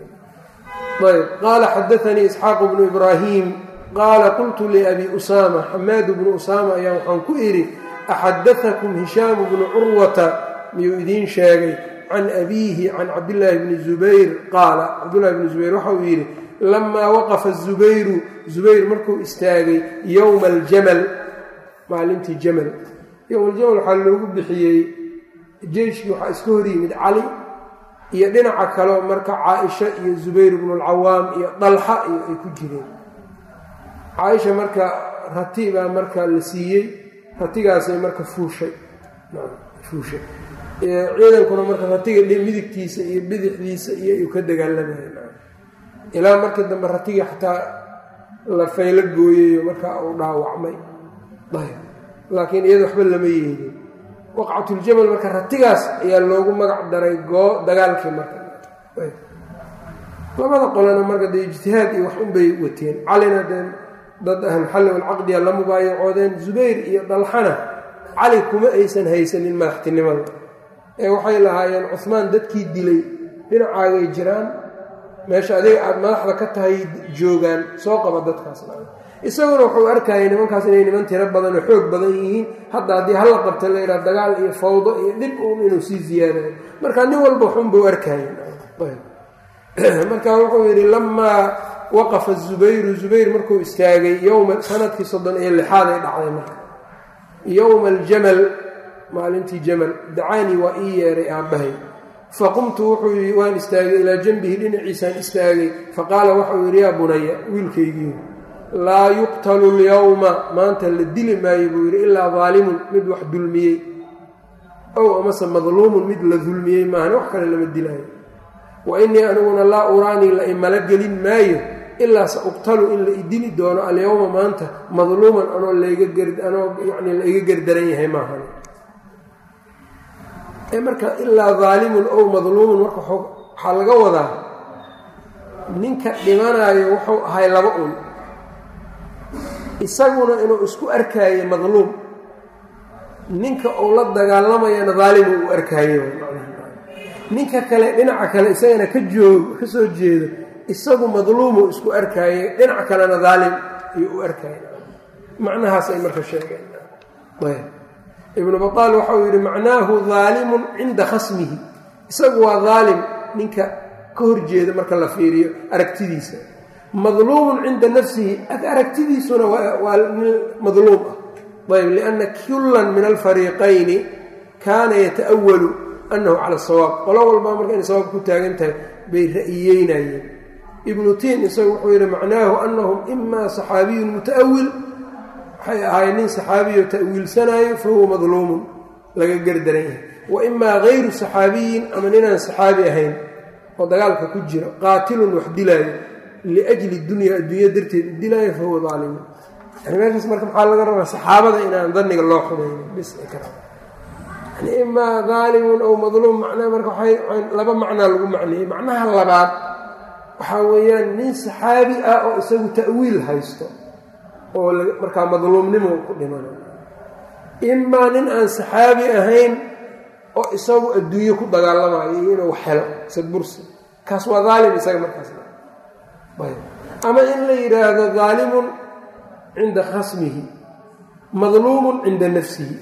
ayb qaala xadaanii isxaaqu bnu ibraahim qaala qultu liabi usaama xamaadu bnu usaama ayaa waxaan ku idhi axadaakum hishaamu bnu curwata miyuu idiin sheegay can abiihi can cabdillaahi bni zubayr qaala cabdullahi bni zubayr waxa uu yidhi lamaa waqafa zubayru zubayr markuu istaagay yowma aljamal maalintii jamal yowma aljamal waxaa loogu bixiyey jeyshkii waxaa iska hor yimid cali iyo dhinaca kaleo marka caaisha iyo zubayr bnu lcawaam iyo dalxa iyo ay ku jireen caaisha marka rati baa marka la siiyey ratigaasay marka fuushay fuushay ciidankuna marka ratiga midigtiisa iyo bidixdiisa iyo ayuu ka dagaalamayeen ilaa markii dambe ratigii xataa la faylo gooyayo markaa uu dhaawacmay ayb laakiin iyada waxba lama yeelin waqcatuljamal marka ratigaas ayaa loogu magac daray goo dagaalkii marka labada qolena marka dee ijtihaad iyo wax unbay wateen calina dee dad ahlulxalli walcaqdiya la mubaayacoodeen zubayr iyo dalxana cali kuma aysan haysanin madaxtinimada ee waxay lahaayeen cuhmaan dadkii dilay dhinacaagay jiraan meesha adiga aada madaxda ka tahay joogaan soo qaba dadkaas isaguna wuxuu arkayay nimankaas inay niman tiro badan oo xoog badan yihiin hadda haddii halla qabta la yidhaha dagaal iyo fawdo iyo dhib uun inuu sii ziyaadayo marka nin walba waxunbuu arkayay marka wuxuu yidhi lamaa waqafa zubayru zubayr markuu istaagay yowma sanadkii soddon iyo lixaad ay dhacday marka yowma aljamal maalintii jamal dacaanii waa ii yeeray aabbahay faqumtu wuxuu yidhi waan istaagay ilaa janbihi dhinaciisaan istaagay faqaala waxau yidhi yaa bunaya wiilkaygii laa yuqtalu lyowma maanta la dili maayo buu yidhi ilaa daalimun mid wax dulmiyey ow amase madluumun mid la dulmiyey maahan wax kale lama dilaayo wa innii aniguna laa uraanii la imala gelin maayo ilaa sa uqtalu in la idili doono alyowma maanta madluuman anoo laganoo yani la iga gerdaran yahay maahan marka ilaa daalimun ow madluumun marka waxaa laga wadaa ninka dhimanayo wuxuu ahay laba un isaguna inuu isku arkaayo madluum ninka uu la dagaalamayana daalimu uu arkaayo ninka kale dhinaca kale isagana ka joog ka soo jeedo isagu madluumu isku arkaaye dhinaca kalena daalim ayuu u arkaaye macnahaas ay marka sheegeen ibnu bataal waxa uu yidhi macnaahu daalimun cinda khasmihi isagu waa daalim ninka ka horjeeda marka la fiiriyo aragtidiisa madluumun cinda nafsihi aragtidiisuna waa nin madluum ah ayb lianna kullan min alfariiqayni kaana yata'walu annahu cala sawaab qolo walbaa marka inay sawaab ku taagan tahay bay ra'yiyeynayeen ibnu tiin isagu wuxuu yidhi macnaahu annahum imaa saxaabiyun muta'awil waxay ahaayeen nin saxaabiyo ta'wiilsanaayo fa huwa madluumun laga gerdaran yahay wa imaa hayru saxaabiyin ama ninaan saxaabi ahayn oo dagaalka ku jiro qaatilun wax dilaayo liajli dunya adduunya darteed u dilaayo fa huwa daalimun yani meeshaas marka maxaa laga rabaa saxaabada inaan daniga loo xumaynin bis yani imaa daalimun ow madluum macnaa marka laba macnaa lagu macneeyey macnaha labaad waxaa weeyaan nin saxaabi ah oo isagu ta'wiil haysto oo markaa madluumnimo ku dhimanayo imaa nin aan saxaabi ahayn oo isagu adduunye ku dagaalamayo iyo inuu helo sadbursi kaas waa daalim isaga markaas ama in la yidhaahdo daalimun cinda khasmihi madluumun cinda nafsihi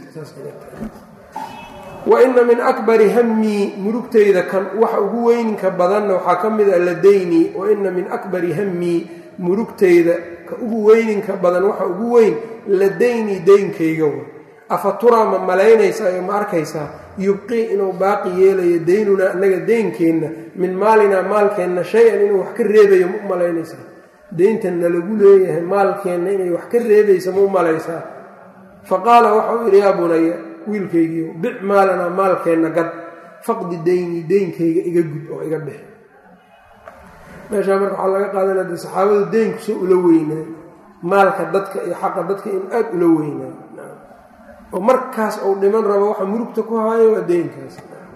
wa ina min akbari hammii murugtayda kan waxa ugu weyninka badanna waxaa ka mid a ladaynii wa ina min akbari hammii murugtayda ka ugu weyninka badan waxa ugu weyn ladaynii daynkayga wa afa turaa ma malaynaysaa oo ma arkaysaa yubqii inuu baaqi yeelayo daynunaa annaga deynkeenna min maalinaa maalkeenna shay-an inuu wax ka reebayo ma u malaynaysaa deyntanna lagu leeyahay maalkeenna inay wax ka reebaysa ma u malaysaa fa qaala waxauu yidhi yaa bunaya wiilkaygiiyo bic maalanaa maalkeenna gad faqdi deyni deynkayga iga gud oo iga bixi meeshaa marka waxaa laga qaadanaya de saxaabadu deynku soo ula weynaayo maalka dadka iyo xaqa dadka inuu aada ula weynaayo oo markaas uu dhiman rabo waxa murugta ku haayo waa deynkaas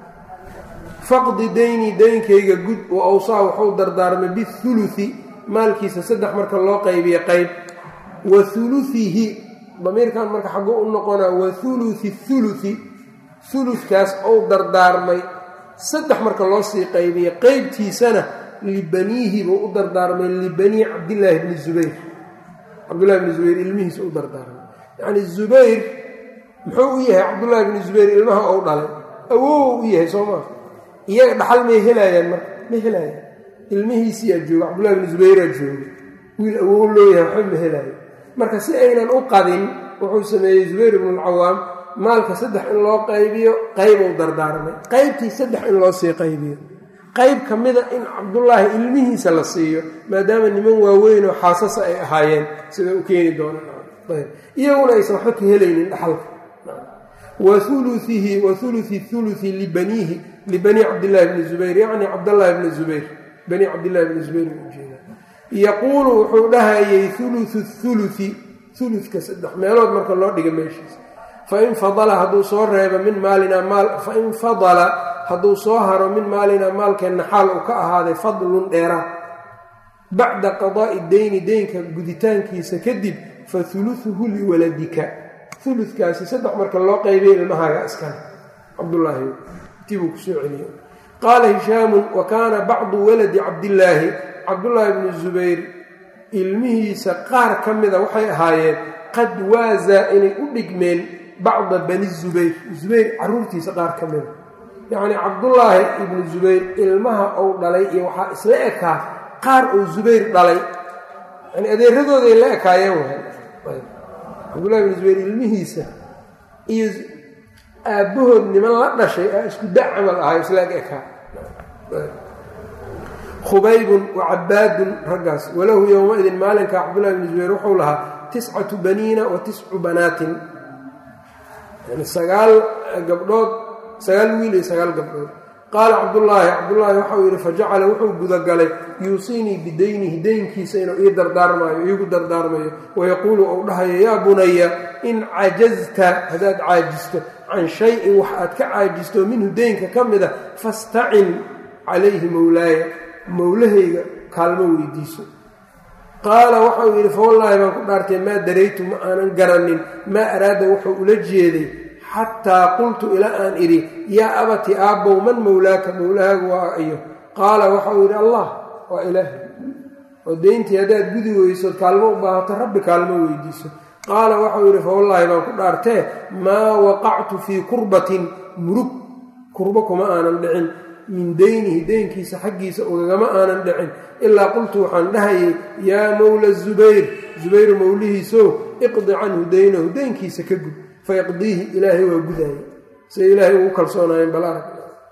faqdi deyni deynkayga gud wa awsaa wuxuu dardaarmay bihuluthi maalkiisa saddex marka loo qaybiye qayb wa huluhihi damiirkan marka xagguu u noqonaa wa huluthi huluthi huludkaas ou dardaarmay saddex marka loo sii qaybiye qeybtiisana libaniihi buu u dardaarmay libanii cabdillaahi bni zubayr cabdullahi bni zubayr ilmihiisa u dardaarmay yacni zubayr muxuu u yahay cabdullaahi bni zubayr ilmaha ou dhalay awow u yahay soo maa iyaga dhaxal may helaayaan marka ma helaayaan ilmihiisiyaa jooga cabdullahi bni zubayraa jooga wiil awow loo yahay waxba ma helaayo marka si aynan u qadin wuxuu sameeyey zubayr ibnu alcawaam maalka saddex in loo qaybiyo qaybou dardaarmay qaybtii saddex in loo sii qaybiyo qayb ka mida in cabdullaahi ilmihiisa la siiyo maadaama niman waaweyn oo xaasasa ay ahaayeen sida u keeni doonaan iyaguna aysan waxba ka helaynin dhaxalka wa uluihi wa uluhi huluhi libaniihi libanii cabdillaahi bni zubayr yacni cabdallaahi bni zubayr banii cabdillahi bni zubayr ujeeda yaquulu wuxuu dhahayay huluhu huluhi huludka saddex meelood marka loo dhiga meeshiisa fain fadala hadduu soo reebo min maalinaa maal fain fadala hadduu soo haro min maalinaa maalkeenna xaal uu ka ahaaday fadlun dheeraad bacda qadaa'i deyni deynka guditaankiisa kadib fa huluhuhu liwaladika huludkaasi saddex marka loo qaybay ilmahaaga iskale cabdullaahi tibuu kusoo celiye qaala hishaamun wa kaana bacdu waladi cabdillaahi cabdullaahi bni zubayr ilmihiisa qaar ka mida waxay ahaayeen qad waasaa inay u dhigmeen bacda bani zubayr zubayr caruurtiisa qaar ka mida yacnii cabdullaahi ibnu zubayr ilmaha uu dhalay iyo waxaa isla ekaa qaar uu zubayr dhalay yani adeeradooday la ekaayeen waay cabdullahi ibnu zubayr ilmihiisa iyo aabbahood niman la dhashay aa isku da camal ahay isla eg ekaa khubaybun wa cabaadun raggaas walahu yowmaidin maalinka cabdullahi bni zubayr wuxuu lahaa tiscatu baniina wa tiscu banaatin yani sagaal gabdhood sagaal wiil iyo sagaal gabdhood qaala cabdullaahi cabdullaahi waxau yidhi fajacala wuxuu gudagalay yuusiinii bidaynihi deynkiisa inuu ii dardaarmaayo iigu dardaarmayo wayaquulu ou dhahayo yaa bunaya in cajazta haddaad caajisto can shay-in wax aad ka caajisto minhu deynka ka mida fastacin calayhi mowlaaya mowlahayga kaalmo weydiiso qaala waxau yidhi fawallaahi baan ku dhaartay maa daraytu ma aanan garanin maa araada wuxuu ula jeeday xataa qultu ilaa aan idhi yaa abati aabbow man mowlaaka mowlahaagu waa iyo qaala waxau yidhi allah waa ilaahay oo deyntii haddaad gudi weysood kaalmo u baahato rabbi kaalmo weydiiso qaala waxau yidhi fawallaahi baan ku dhaartee maa waqactu fii kurbatin murug kurbo kuma aanan dhicin min deynihi deynkiisa xaggiisa ugagama aanan dhicin ilaa qultu waxaan dhahayay yaa mowla zubayr zubayr mowlihiisow iqdi canhu deynahu deynkiisa ka gud fayaqdiihi ilaahay waa gudaaya siday ilaahay ugu kalsoonaayeen bal arag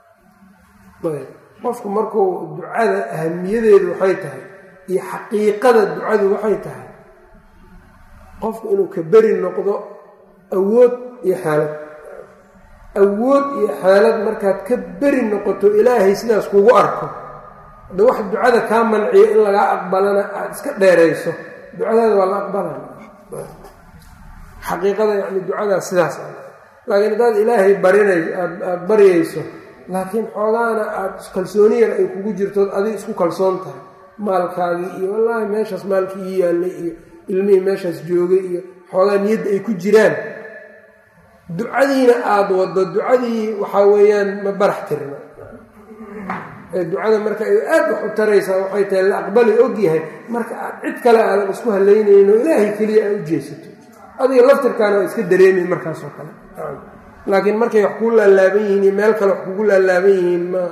qofku markuu ducada ahamiyadeedu waxay tahay iyo xaqiiqada ducadu waxay tahay qofku inuu ka beri noqdo awood iyo xaalad awood iyo xaalad markaad ka beri noqoto ilaahay sidaas kugu arko hadda wax ducada kaa manciyo in lagaa aqbalana aada iska dheerayso ducadaada waa la aqbalaya xaqiiqada yani ducadaas sidaas laakiin haddaad ilaahay barinay aada baryayso laakiin xoogaana aada kalsooni yar ay kugu jirtood adig isku kalsoon tahay maalkaagii iyo wallaahi meeshaas maalkii ii yaallay iyo ilmihii meeshaas joogay iyo xoogaa niyadda ay ku jiraan ducadiina aada waddo ducadii waxaa weeyaan ma barax tirna ee ducada marka ay aad wax u taraysaa waxay tahay la aqbali og yahay marka aad cid kale aadan isku halaynayno ilaahay keliya aad u jeesato adiga laftirkaana waa iska dareemay markaasoo kale laakiin markay wax kuu laalaaban yihiin iyo meel kale wax kugu laalaaban yihiin ma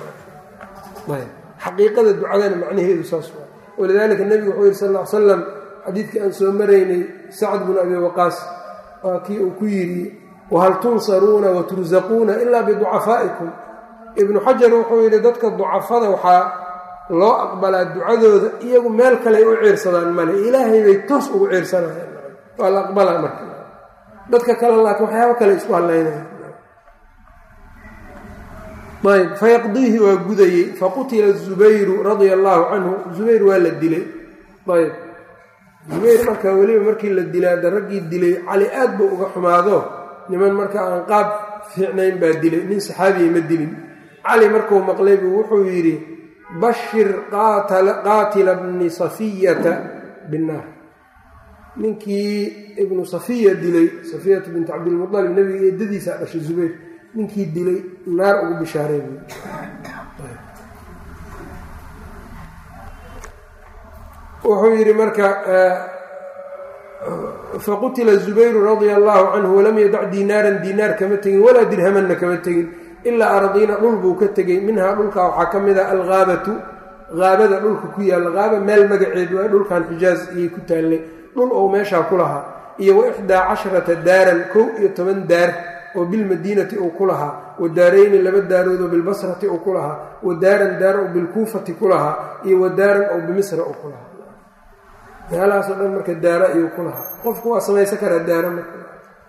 xaqiiqada ducadana macnaheedu saas waa walidaalika nebigu wuxuu yihi sal ll ly slam xadiidkii aan soo maraynay sacd bnu abi waqaas waa kii uu ku yidhi wahal tunsaruuna wa tursaquuna ilaa biducafaa'ikum ibnu xajar wuxuu yidhi dadka ducafada waxaa loo aqbalaa ducadooda iyagu meel kale ay u ciirsadaan male ilaahay bay toos ugu ciirsanayaan waa la aqbalaa marka dadka kale laakiin waxyaabo kale isku hadlaynaya ayb fayaqdiihi waa gudayey faqutila zubayru radia allaahu canhu zubayr waa la dilay ayb zubayr marka weliba markii la dilay hadda raggii dilay cali aad buu uga xumaado niman marka aan qaab fiicnayn baa dilay nin saxaabiya ma dilin cali markuu maqlay buu wuxuu yidhi bashir qaatila bni safiyata binnaar ninkii ibnu safiya dilay safiyatu binti cabdilmualib nebiga eedadiisaa dhashay zubayr ninkii dilay naar ugu bishaaray wuxuu yidhi marka faqutila zubayru radia allaahu canhu walam yadac diinaaran diinaar kama tegin walaa dirhamanna kama tegin ilaa ardiina dhul buu ka tegey minhaa dhulkaa waxaa ka mid ah alghaabatu haabada dhulka ku yaalla haaba meel magaceed waa dhulkan xijaaz iyay ku taallay dhul ou meeshaa ku lahaa iyo wa ixdaa casharata daaran kow iyo toban daar oo bilmadiinati uu ku lahaa wa daarayni laba daarood oo bilbasrati uu ku lahaa wa daaran daar oo bilkuufati ku lahaa iyo wa daaran oo bimisra uu ku lahaa meelahaasoo dhan marka daara ayuu ku lahaa qofku waa samaysan karaa daara marka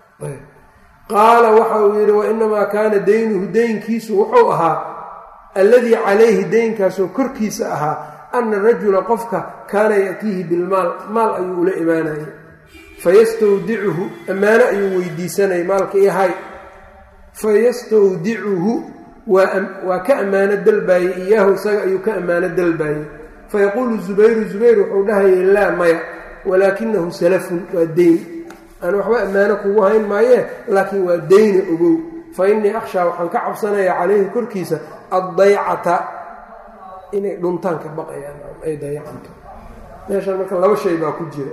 qaala waxa uu yidhi wa inamaa kaana daynuhu deynkiisu wuxuu ahaa alladii calayhi deynkaasoo korkiisa ahaa ana rajula qofka kaana ya'tiihi bilmaal maal ayuu ula imaanayay fayastawdicuhu ammaano ayuu weydiisanayay maalka ihay fayastawdicuhu waa ka ammaano dalbaayey iyaahu isaga ayuu ka ammaano dalbaayey fayaquulu zubayru zubayr wuxuu dhahayay laa maya walaakinahu salafun waa deyn aan waxba ammaano kugu hayn maayee laakiin waa deyna ogow fa innii akhshaa waxaan ka cabsanayaa calayhi korkiisa addaycata inay dhuntaan ka baqayaan ay dayacanto meeshaan marka laba shay baa ku jira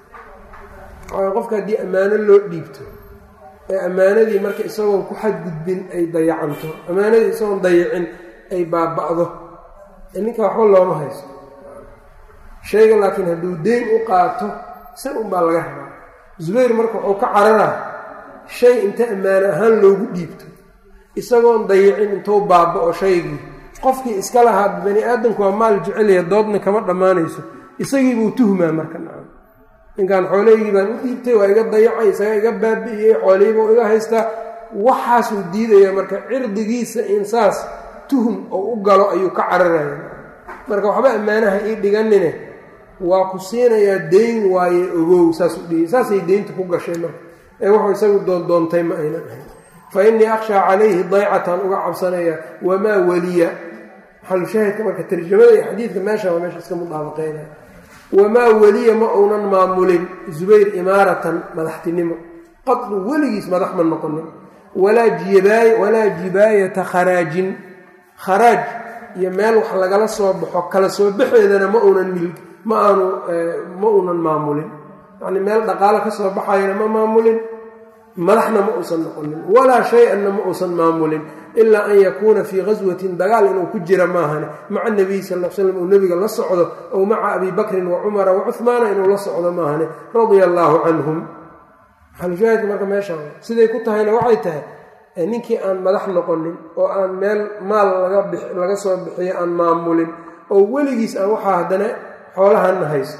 qofka haddii ammaano loo dhiibto ee ammaanadii marka isagoon ku xadgudbin ay dayacanto ammaanadii isagoon dayacin ay baaba'do ninka waxba looma haysto shayga laakiin hadduu deyn u qaato si un baa laga rabaa zubayr marka wuxuu ka cararaa shay inta ammaano ahaan loogu dhiibto isagoon dayicin intuu baaba'o shaygii qofkii iska lahaa bani aadamku waa maal jecelaya doodna kama dhammaanayso isagiibuu tuhmaa marka nacam ninkan xoolaygii baan u dhiibtay waa iga dayacay isaga iga baabi'iyey xoolihiibuu iga haystaa waxaasuu diidaya marka cirdigiisa in saas tuhum oo u galo ayuu ka cararaya marka waxba ammaanaha ii dhiganine waa ku siinayaa deyn waaye ogow saasuu dhihi saasay deynta ku gashay marka ee wuxuu isagu doondoontay ma aynan ahayn fa innii akhshaa calayhi daycatan uga cabsanayaa wamaa weliya maxalushaahidka marka tarjamada iyo xadiidka meesha waa meesha iska mudaabaqeynaya wamaa weliya ma uunan maamulin zubayr imaaratan madaxtinimo qadlu weligiis madax ma noqonin walaa jibaayata kharaajin kharaaj iyo meel wax lagala soo baxo kala soo baxeedana ma uunan mil ma aanu ma uunan maamulin yacni meel dhaqaalo ka soo baxayana ma maamulin madaxna ma uusan noqonin walaa shay-anna ma uusan maamulin ilaa an yakuuna fii ghaswatin dagaal inuu ku jira maahane maca nabiy sal l slam uu nebiga la socdo ow maca abi bakrin wa cumara wa cuhmaana inuu la socdo maahane radia allaahu canhum maxalushaahidka marka meesha siday ku tahayna waxay tahay ninkii aan madax noqonin oo aan meel maal laga soo bixiyo aan maamulin oo weligiis aan waxaa haddana xoolahanna haysto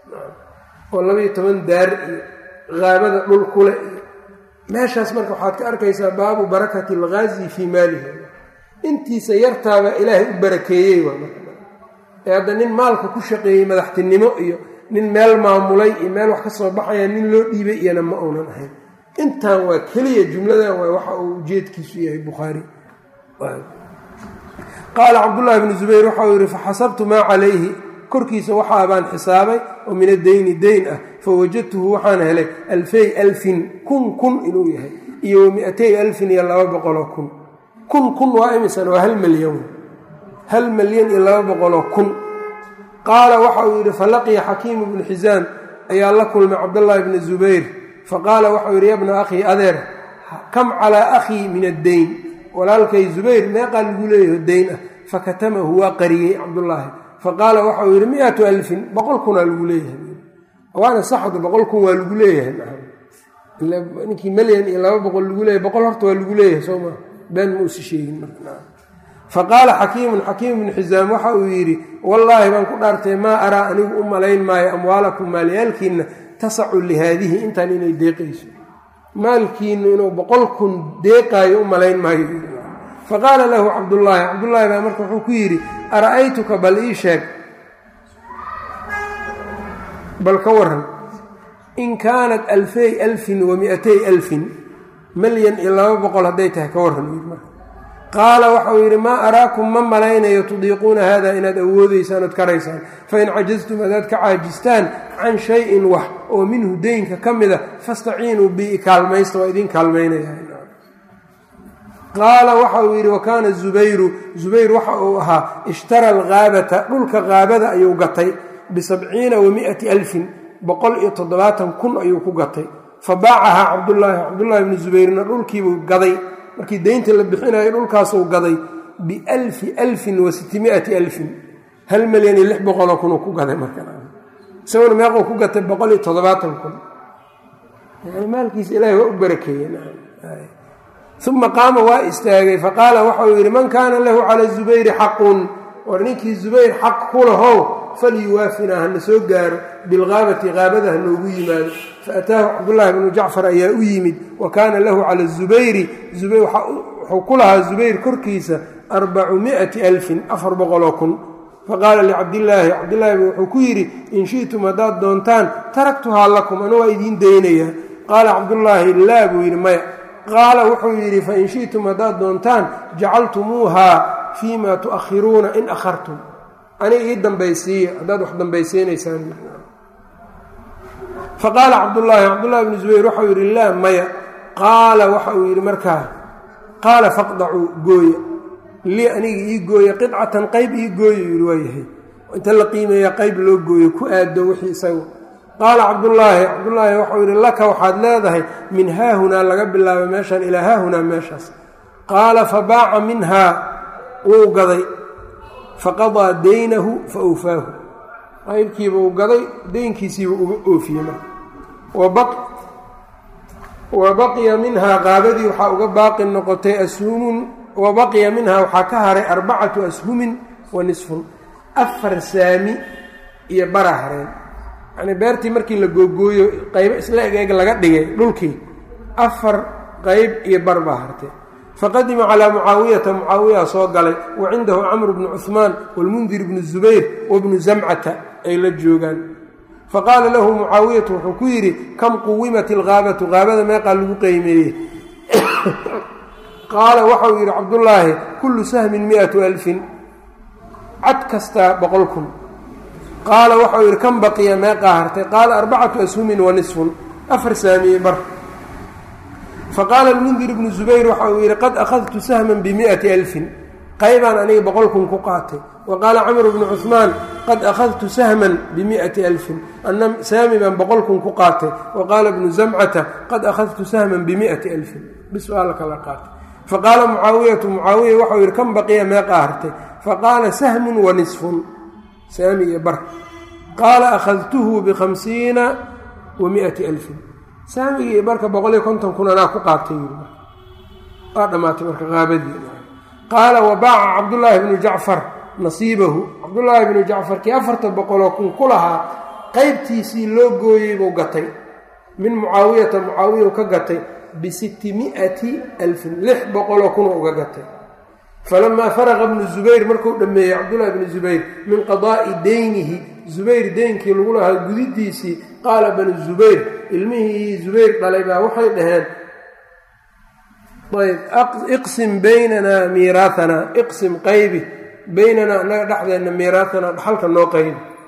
oo labaiyo toban daar iyo haabada dhul kule iyo meeshaas marka waxaad ka arkaysaa baabu barakati alghaazi fii maalihi intiisa yartaaba ilaahay u barakeeyey waa ee hadda nin maalka ku shaqeeyey madaxtinimo iyo nin meel maamulay iyo meel wax ka soo baxaya nin loo dhiibay iyana ma uunan ahayn intan waa keliya jumladan waa waxa uu ujeedkiisu yahay bukhaari qaala cabdullaahi bnu zubayr waxau yihi faxasabtu maa calayhi korkiisa waxaa baan xisaabay oo min addeyni deyn ah fa wajadtuhu waxaan helay alfay alfin kun kun inuu yahay iyo wa mi-atay alfin iyo laba boqoloo kun kun kun waa imisan waa hal milyan hal milyan iyo laba boqoloo kun qaala waxa uu yidhi falaqiya xakiimu bnu xisaam ayaa la kulmay cabdullaahi bni zubayr faqaala waxau yidhi ya bna akhii adeer kam calaa akhii min addeyn walaalkay zubayr meeqaa lagu leeyaho deyn ah fakatamahu waa qariyey cabdullaahi faqaala waxau yidhi mi-atu alfin boqol kunaa lagu leeyahay waana saxdu boqol kun waa lagu leeyahay ninkii malyan iyo laba boqol lagu leeyahay boqol horta waa lagu leeyahay soo maa been ma usi sheegin faqaala xakiimun xakiim bnu xisaam waxa uu yidhi wallaahi baan ku dhaartay maa araa anigu u malayn maayo amwaalakum maalyaalkiinna tasacu lihaadihi intaan inay deeqayso maalkiinu inuu boqol kun deeqaayo u malayn maayo faqaala lahu cabdullaahi cabdullaahi baa marka wuxuu ku yidhi ara'aytuka bal ii sheeg bal ka waran in kaanat alfay alfin wa mi-atay alfin malyan iyo laba boqol hadday tahay ka warran qaala waxauu yidhi maa araakum ma malaynayo tudiiquuna hada inaad awoodaysaan ood karaysaan fain cajastum hadaad ka caajistaan can shayin wax oo minhu deynka ka mida fastaciinuu bi kaalmaysta waa idin kaalmaynaya qaala waxa uu yidhi wa kaana zubayru zubayr waxa uu ahaa ishtara alghaabata dhulka haabada ayuu gatay bisabciina wa mi'ati alfin boqol iyo toddobaatan kun ayuu ku gatay fa baacahaa cabdullaahi cabdullaahi bni zubayrna dhulkiibuu gaday markii deynta la bixinayo dhulkaasuu gaday bialfi alfin wa sitimiati alfin hal milyan iyo lix boqoloo kunuu ku gaday markaisaguna meequu ku gatay boqol iyo toddobaatan kun maalkiisa ilahay waa u barakeeye uma qaama waa istaagay faqaala waxauu yidhi man kaana lahu cala zubayri xaqun war ninkii zubayr xaq ku lahow falyuwaafinaa hana soo gaaro bilgaabati qaabada ha noogu yimaado faataahu cabdullaahi bnu jacfar ayaa u yimid wa kaana lahu cala zubayri wuxuu ku lahaa zubayr korkiisa arbacu miati alfin afar boqoloo kun faqaala licabdillaahi cabdillaahi wuxuu ku yidhi in shi'tum haddaad doontaan taraktuhaa lakum anu waa idiin daynayaa qaala cabdullaahi laa buu yidhi maya qaala wuxuu yidhi fain shi'tum haddaad doontaan jacaltumuuhaa fii ma tu'akhiruuna in akhartum aniga ii dambaysiiya haddaad wax dambaysiinaysaan faqaala cabdullaahi cabdullahi bnu zubayr waxau yidhi laa maya qaala waxa uu yidhi markaa qaala faqdacuu gooya lii aniga ii gooya qidcatan qayb ii gooya yidhi waa yahay inta la qiimeeya qayb loo gooyo ku aado wixii isagu qaala cabdullaahi cabdullaahi waxau yidhi laka waxaad leedahay min haahunaa laga bilaabo meeshaan ilaa haahunaa meeshaas qaala fabaaca minhaa wuu gaday faqadaa deynahu fa awfaahu qaybkiiba uu gaday deynkiisiiba uga oofiyey marka wa baqiya minhaa qaabadii waxaa uga baaqi noqotay ashumun wa baqiya minhaa waxaa ka haray arbacatu ashumin wa nisfun afar saami iyo bara hareen yacnii beertii markii la googooyo qaybo isla eg eg laga dhigay dhulkii afar qayb iyo bar baa hartay faqadima calaa mucaawiyata mucaawiyaa soo galay wa cindahu camru bnu cuhmaan walmundir bnu zubayr wabnu zamcata ay la joogaan faqaala lahu mucaawiyatu wuxuu ku yidhi kam quwimat ilgaabatu qaabada meeqaa lagu qeymeeyey qaala waxau yidhi cabdullaahi kullu sahmin miatu alfin cad kastaa boqol kun qaala waxau yidhi kam baqiya meeqaa hartay qaala arbacatu ashumin wa nisfun afar saamiye bar faqaala almundir ibnu zubayr waxa uu yidhi qad akhadtu sahman bimi'ati alfin qaybaan aniga boqol kun ku qaatay wa qaala camru bnu cuhmaan qad akhadtu sahman bimi'ati alfin ana saami baan boqol kun ku qaatay wa qaala bnu zamcata qad akhadtu sahman bimi'ati alfin bis waa la kala qaatay faqaala mucaawiyatu mucaawiya waxau yidhi kan baqiya meeqaa hartay faqaala sahmun wa nisfun saami iyo bar qaala akhadtuhu bikhamsiina wa mi'ati alfin saamigii iyo barka boqol iyo konton kun anaa ku qaatay waa dhammaatay marka qaabadii qaala wa baaca cabdullaahi bnu jacfar nasiibahu cabdullaahi bnu jacfar kii afarta boqoloo kun ku lahaa qaybtiisii loo gooyey buu gatay min mucaawiyata mucaawiya ka gatay bisitti mi'ati alfin lix boqoloo kunoo uga gatay falamaa faraqa bnu zubayr markuu dhammeeyey cabdullaahi bnu zubayr min qadaa'i deynihi zubayr deynkii lagu lahaa gudidiisii qaala banu zubayr ilmihii zubayr dhalay baa waxay dhaheen ayb iqsim baynanaa miiraahanaa iqsim qaybi baynanaa annaga dhexdeenna miiraahanaa dhaxalka noo qaybi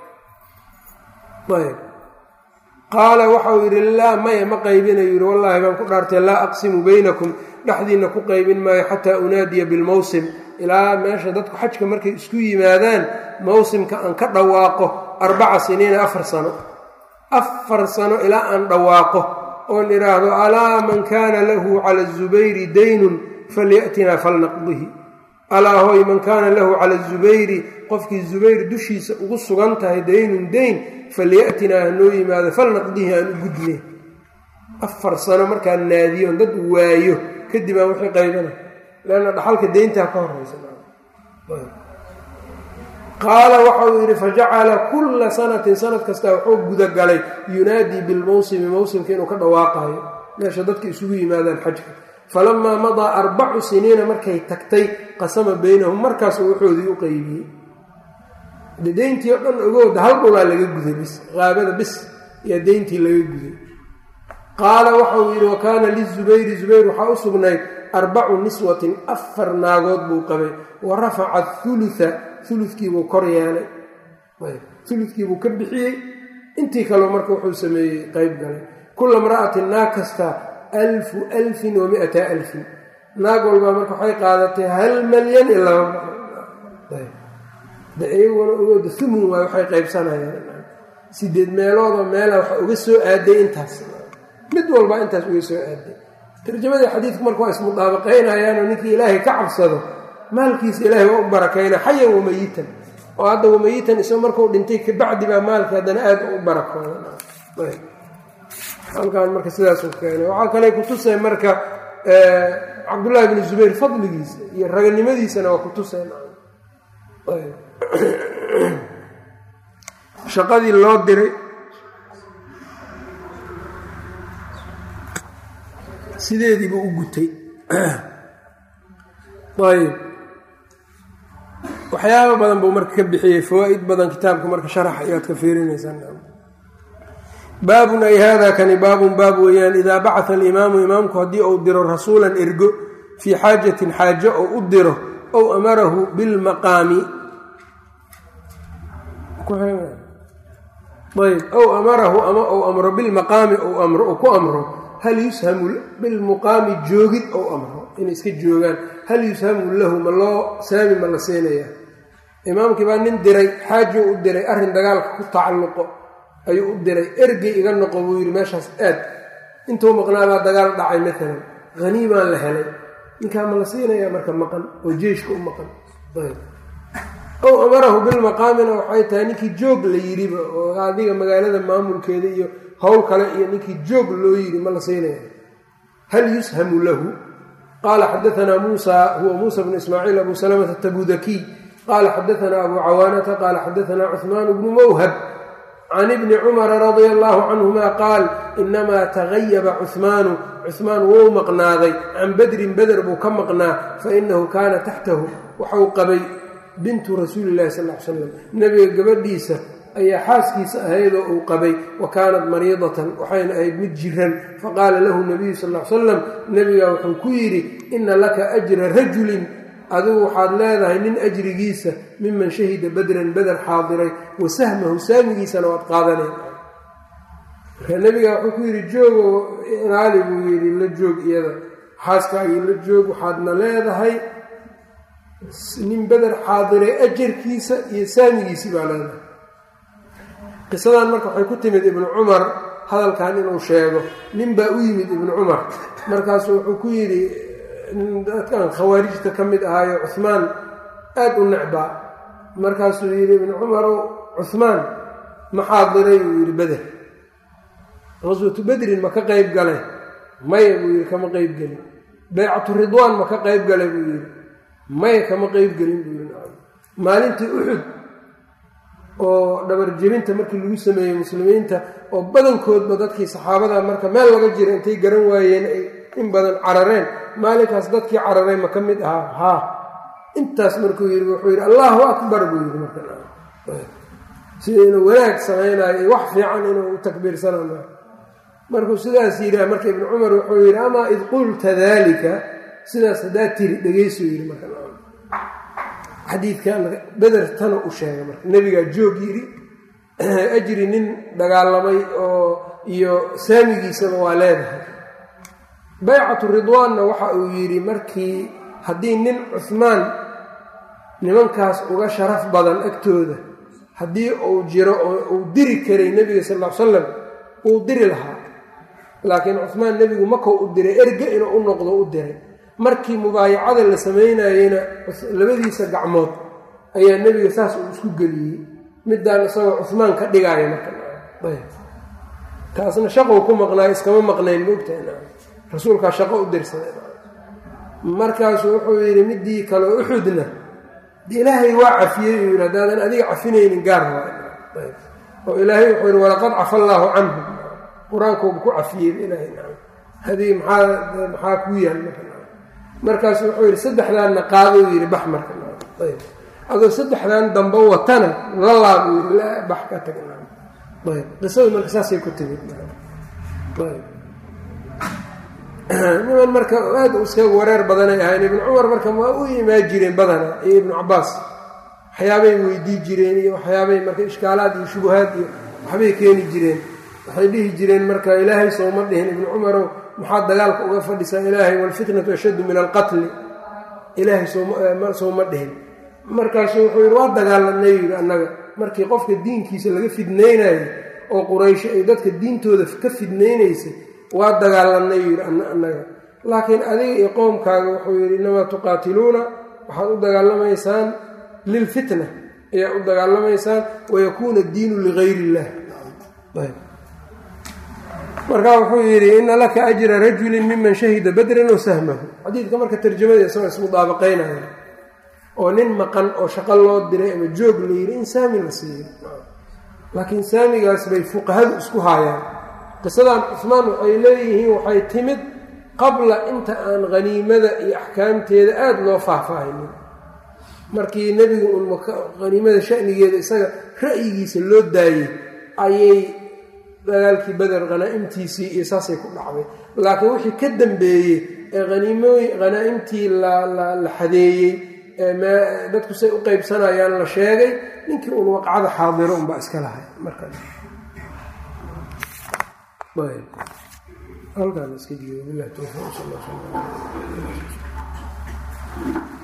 ayb qaala waxa uu yidhi laa maya ma qaybinayu yidhi wallaahi baan ku dhaartay laa aqsimu baynakum dhexdiinna ku qaybin maayo xataa unaadiya bilmawsim ilaa meesha dadku xajka markay isku yimaadaan mawsimka aan ka dhawaaqo arbaca siniina afar sano afar sano ilaa aan dhawaaqo oon idhaahdo alaa man kaana lahu cala azubayri daynun falyatinaa falnaqdihi alaa hoy man kaana lahu cala azubayri qofkii zubayr dushiisa ugu sugan tahay daynun dayn falyatinaa hanoo yimaado falnaqdihi aan u gudne afar sano markaan naadiyoon dad waayo kadib aan wixii qaybana leanna dhaxalka deyntaa ka horeysa qaala waxa uu yidhi fajacala kulla sanatin sanad kasta wuxuu gudagalay yunaadii bilmawsimi mawsimka inuu ka dhawaaqayo meesha dadka isugu yimaadaan xajka falamaa madaa arbacu siniina markay tagtay qasama baynahum markaasuu waxoodii u qeybiyey de deyntii oo dhan ogowda hal dhulaa laga guday bis qaabada bis ayaa deyntii laga guday qaala waxauu yidhi wa kaana lizubayri zubayr waxaa u sugnayd arbacu niswatin afar naagood buu qabay wa rafaca hulua uludkiibuu kor yeelay uludkiibuu ka bixiyey intii kaleo marka wuxuu sameeyey qeyb galay kula mra'atin naag kasta alfu alfin wa miata alfin naag walbaa marka waxay qaadatay hal malyan iyo laba iyaguna ogooda umun waay waxay qaybsanayaan sideed meeloodoo meela waxa uga soo aaday intaas mid walba intaas uga soo aaday tarjamadii xadiidku marka waa ismudaabaqaynayaanoo ninkii ilaahay ka cabsado maalkiisa ilaahay waa u barakayna xayan wamayitan oo hadda wamayitan isagoo markuu dhintay kabacdi baa maalkii haddana aada u barakooda halkaan marka sidaasuu keenay waxaa kale kutusay marka cabdullaahi bni zubayr fadligiisa iyo raganimadiisana waa kutusay shaqadii loo diray sideediibuu u gutay ayb waxyaaba badan buu marka ka bixiyey fawaa-id badan kitaabka marka sharax ayaad ka fiirinaysaa baabun ay hada kani baabun baab weeyaan idaa bacata alimaamu imaamku haddii uu diro rasuulan ergo fii xaajatin xaajo ou u diro ow amarahu bilmaqaami ayb ow amarahu ama ou amro bilmaqaami ou amro ou ku amro hal yushamu bilmuqaami joogid ou amro inay iska joogaan hal yushamu lahu ma loo saami ma la siinaya imaamkii baa nin diray xaajo u diray arrin dagaalka ku tacalluqo ayuu u diray ergey iga noqo buu yidhi meeshaas aad intuu maqnaabaa dagaal dhacay maalan haniimaan la helay ninkaa ma la siinayaa marka maqan oo jeeshka u maqan ow amarahu bilmaqaamina waxay tahay ninkii joog la yidhiba oo adiga magaalada maamulkeeda iyo howl kale iyo ninkii joog loo yidhi ma la siinaya hal yushamu lahu qaala xadaanaa muusa huwa muusa bnu ismaaciil abu salamata tabudakiy qaala xadaanaa abu cawaanata qaala xadaanaa cuhmaan bnu mawhab can ibni cumara radia allaahu canhuma qaal inamaa tagayaba cuhmaanu cuhmaan wuu maqnaaday can badrin beder buu ka maqnaa fainahu kaana taxtahu waxau qabay bintu rasuuli llahi sal l slam nebiga gabadhiisa ayaa xaaskiisa ahaydoo uu qabay wa kaanat mariidatan waxayna ahayd mid jiran faqaala lahu nabiyu sal l salam nebigaa wuxuu ku yidhi ina laka ajra rajulin adigu waxaad leedahay nin ajrigiisa miman shahida badran beder xaadiray wa sahmahu saamigiisana waad qaadaneen marka nebiga wuxuu ku yidhi joogo ilaali buu yidhi la joog iyada xaaskaagii la joog waxaadna leedahay nin beder xaadiray ajarkiisa iyo saamigiisii baa leedahay qisadan marka waxay ku timid ibnu cumar hadalkan inuu sheego nin baa u yimid ibnu cumar markaasu wuxuu ku yidhi dadkan khawaarijta ka mid ahaayo cuhmaan aada u necbaa markaasuu yidhi ibnu cumarow cuhmaan ma xaadiray buu yidhi beder qaswatu bedrin ma ka qeyb galay maya buu yidhi kama qeyb gelin baycatu ridwaan ma ka qeyb galay buu yidhi maya kama qeyb gelin buu yidhi maalintii uxud oo dhabar jebinta markii lagu sameeyey muslimiinta oo badankoodba dadkii saxaabada marka meel laga jira intay garan waayeen ay in badan carareen maalinkaas dadkii cararay ma ka mid ahaa haa intaas markuu yidhi wuxuu yidhi allahu akbar buu yidhi markasida inuu wanaag samaynayo iyo wax fiican inuu takbiirsanayo markuu sidaas yidhi marka ibnu cumar wuxuu yidhi amaa id qulta daalika sidaas haddaa tiri dhegeysuu yidhi marka xadiidkan beder tana u sheegay marka nebigaa joog yidhi ajri nin dagaalamay oo iyo saamigiisaba waa leedahay baycatu ridwaanna waxa uu yidhi markii haddii nin cuhmaan nimankaas uga sharaf badan agtooda haddii uu jiro oo uu diri karay nebiga sal ll ly slam wuu diri lahaa laakiin cuhmaan nebigu makau u diray erge inuu u noqdo u diray markii mubaayacada la samaynayeyna labadiisa gacmood ayaa nebiga saas uu isku geliyey midaan isagoo cuhmaan ka dhigaayo marka taasna shaqou ku maqnaayo iskama maqnayn moogtaha rasuulkaa shaqo u dirsaday markaasuu wuxuu yidhi midii kale uxudna ilaahay waa cafiyey uu yidhi haddaadan adiga cafinaynin gaar oo ilaahay wuxuu yidhi walaqad cafa allaahu canhum qur-aankooba ku cafiyey ilaahay hadii maxaa maxaa kuu yaal markaasu wuxuu yidhi saddexdaanna qaadou yidhi bax marka adoo saddexdan dambe watana la laabuu yidhi bax ka tag ayb qisadu marka saasay ku timid niman marka aad iskaga wareer badanay ahayn ibnu cumar marka waa u imaan jireen badana iyo ibnu cabaas waxyaabay weydii jireen iyo waxyaabay marka ishkaalaad iyo shubahaad iyo waxbay keeni jireen waxay dhihi jireen marka ilaahay sooma dhihin ibnu cumarow maxaa dagaalka uga fadhisaa ilaahay walfitnatu ashaddu min alqatli ilaahay sooma dhihin markaasu wuxuu yidhi waa dagaalanay yidhi annaga markii qofka diinkiisa laga fidnaynayo oo quraysho ay dadka diintooda ka fidnaynaysay waa dagaalanay yidhi annaga laakiin adiga iyo qoomkaaga wuxuu yidhi innamaa tuqaatiluuna waxaad u dagaalamaysaan lilfitna ayaa u dagaalamaysaan wayakuuna addiinu ligayr illah markaa wuxuu yidhi ina laka ajra rajulin miman shahida badran oo sahmahu xadiidka marka tarjamada isagoo ismudaabaqaynaya oo nin maqan oo shaqo loo diray ama joog la yidhi in saami la siiyo laakiin saamigaas bay fuqahadu isku haayaan qisadan cusmaan waxay leeyihiin waxay timid qabla inta aan haniimada iyo axkaamteeda aada loo faahfaahinin markii nebigu un haniimada shanigeeda isaga ra'yigiisa loo daayey ayay dagaalkii beder hanaa-imtiisii iyo saasay ku dhacday laakiin wixii ka dambeeyey ee haniimooy hanaa-imtii la xadeeyey dadku say u qeybsanayaan la sheegay ninkii uun waqcada xaadiro unbaa iska lahay markaas halkaan iska joogo bilah towfiiq sal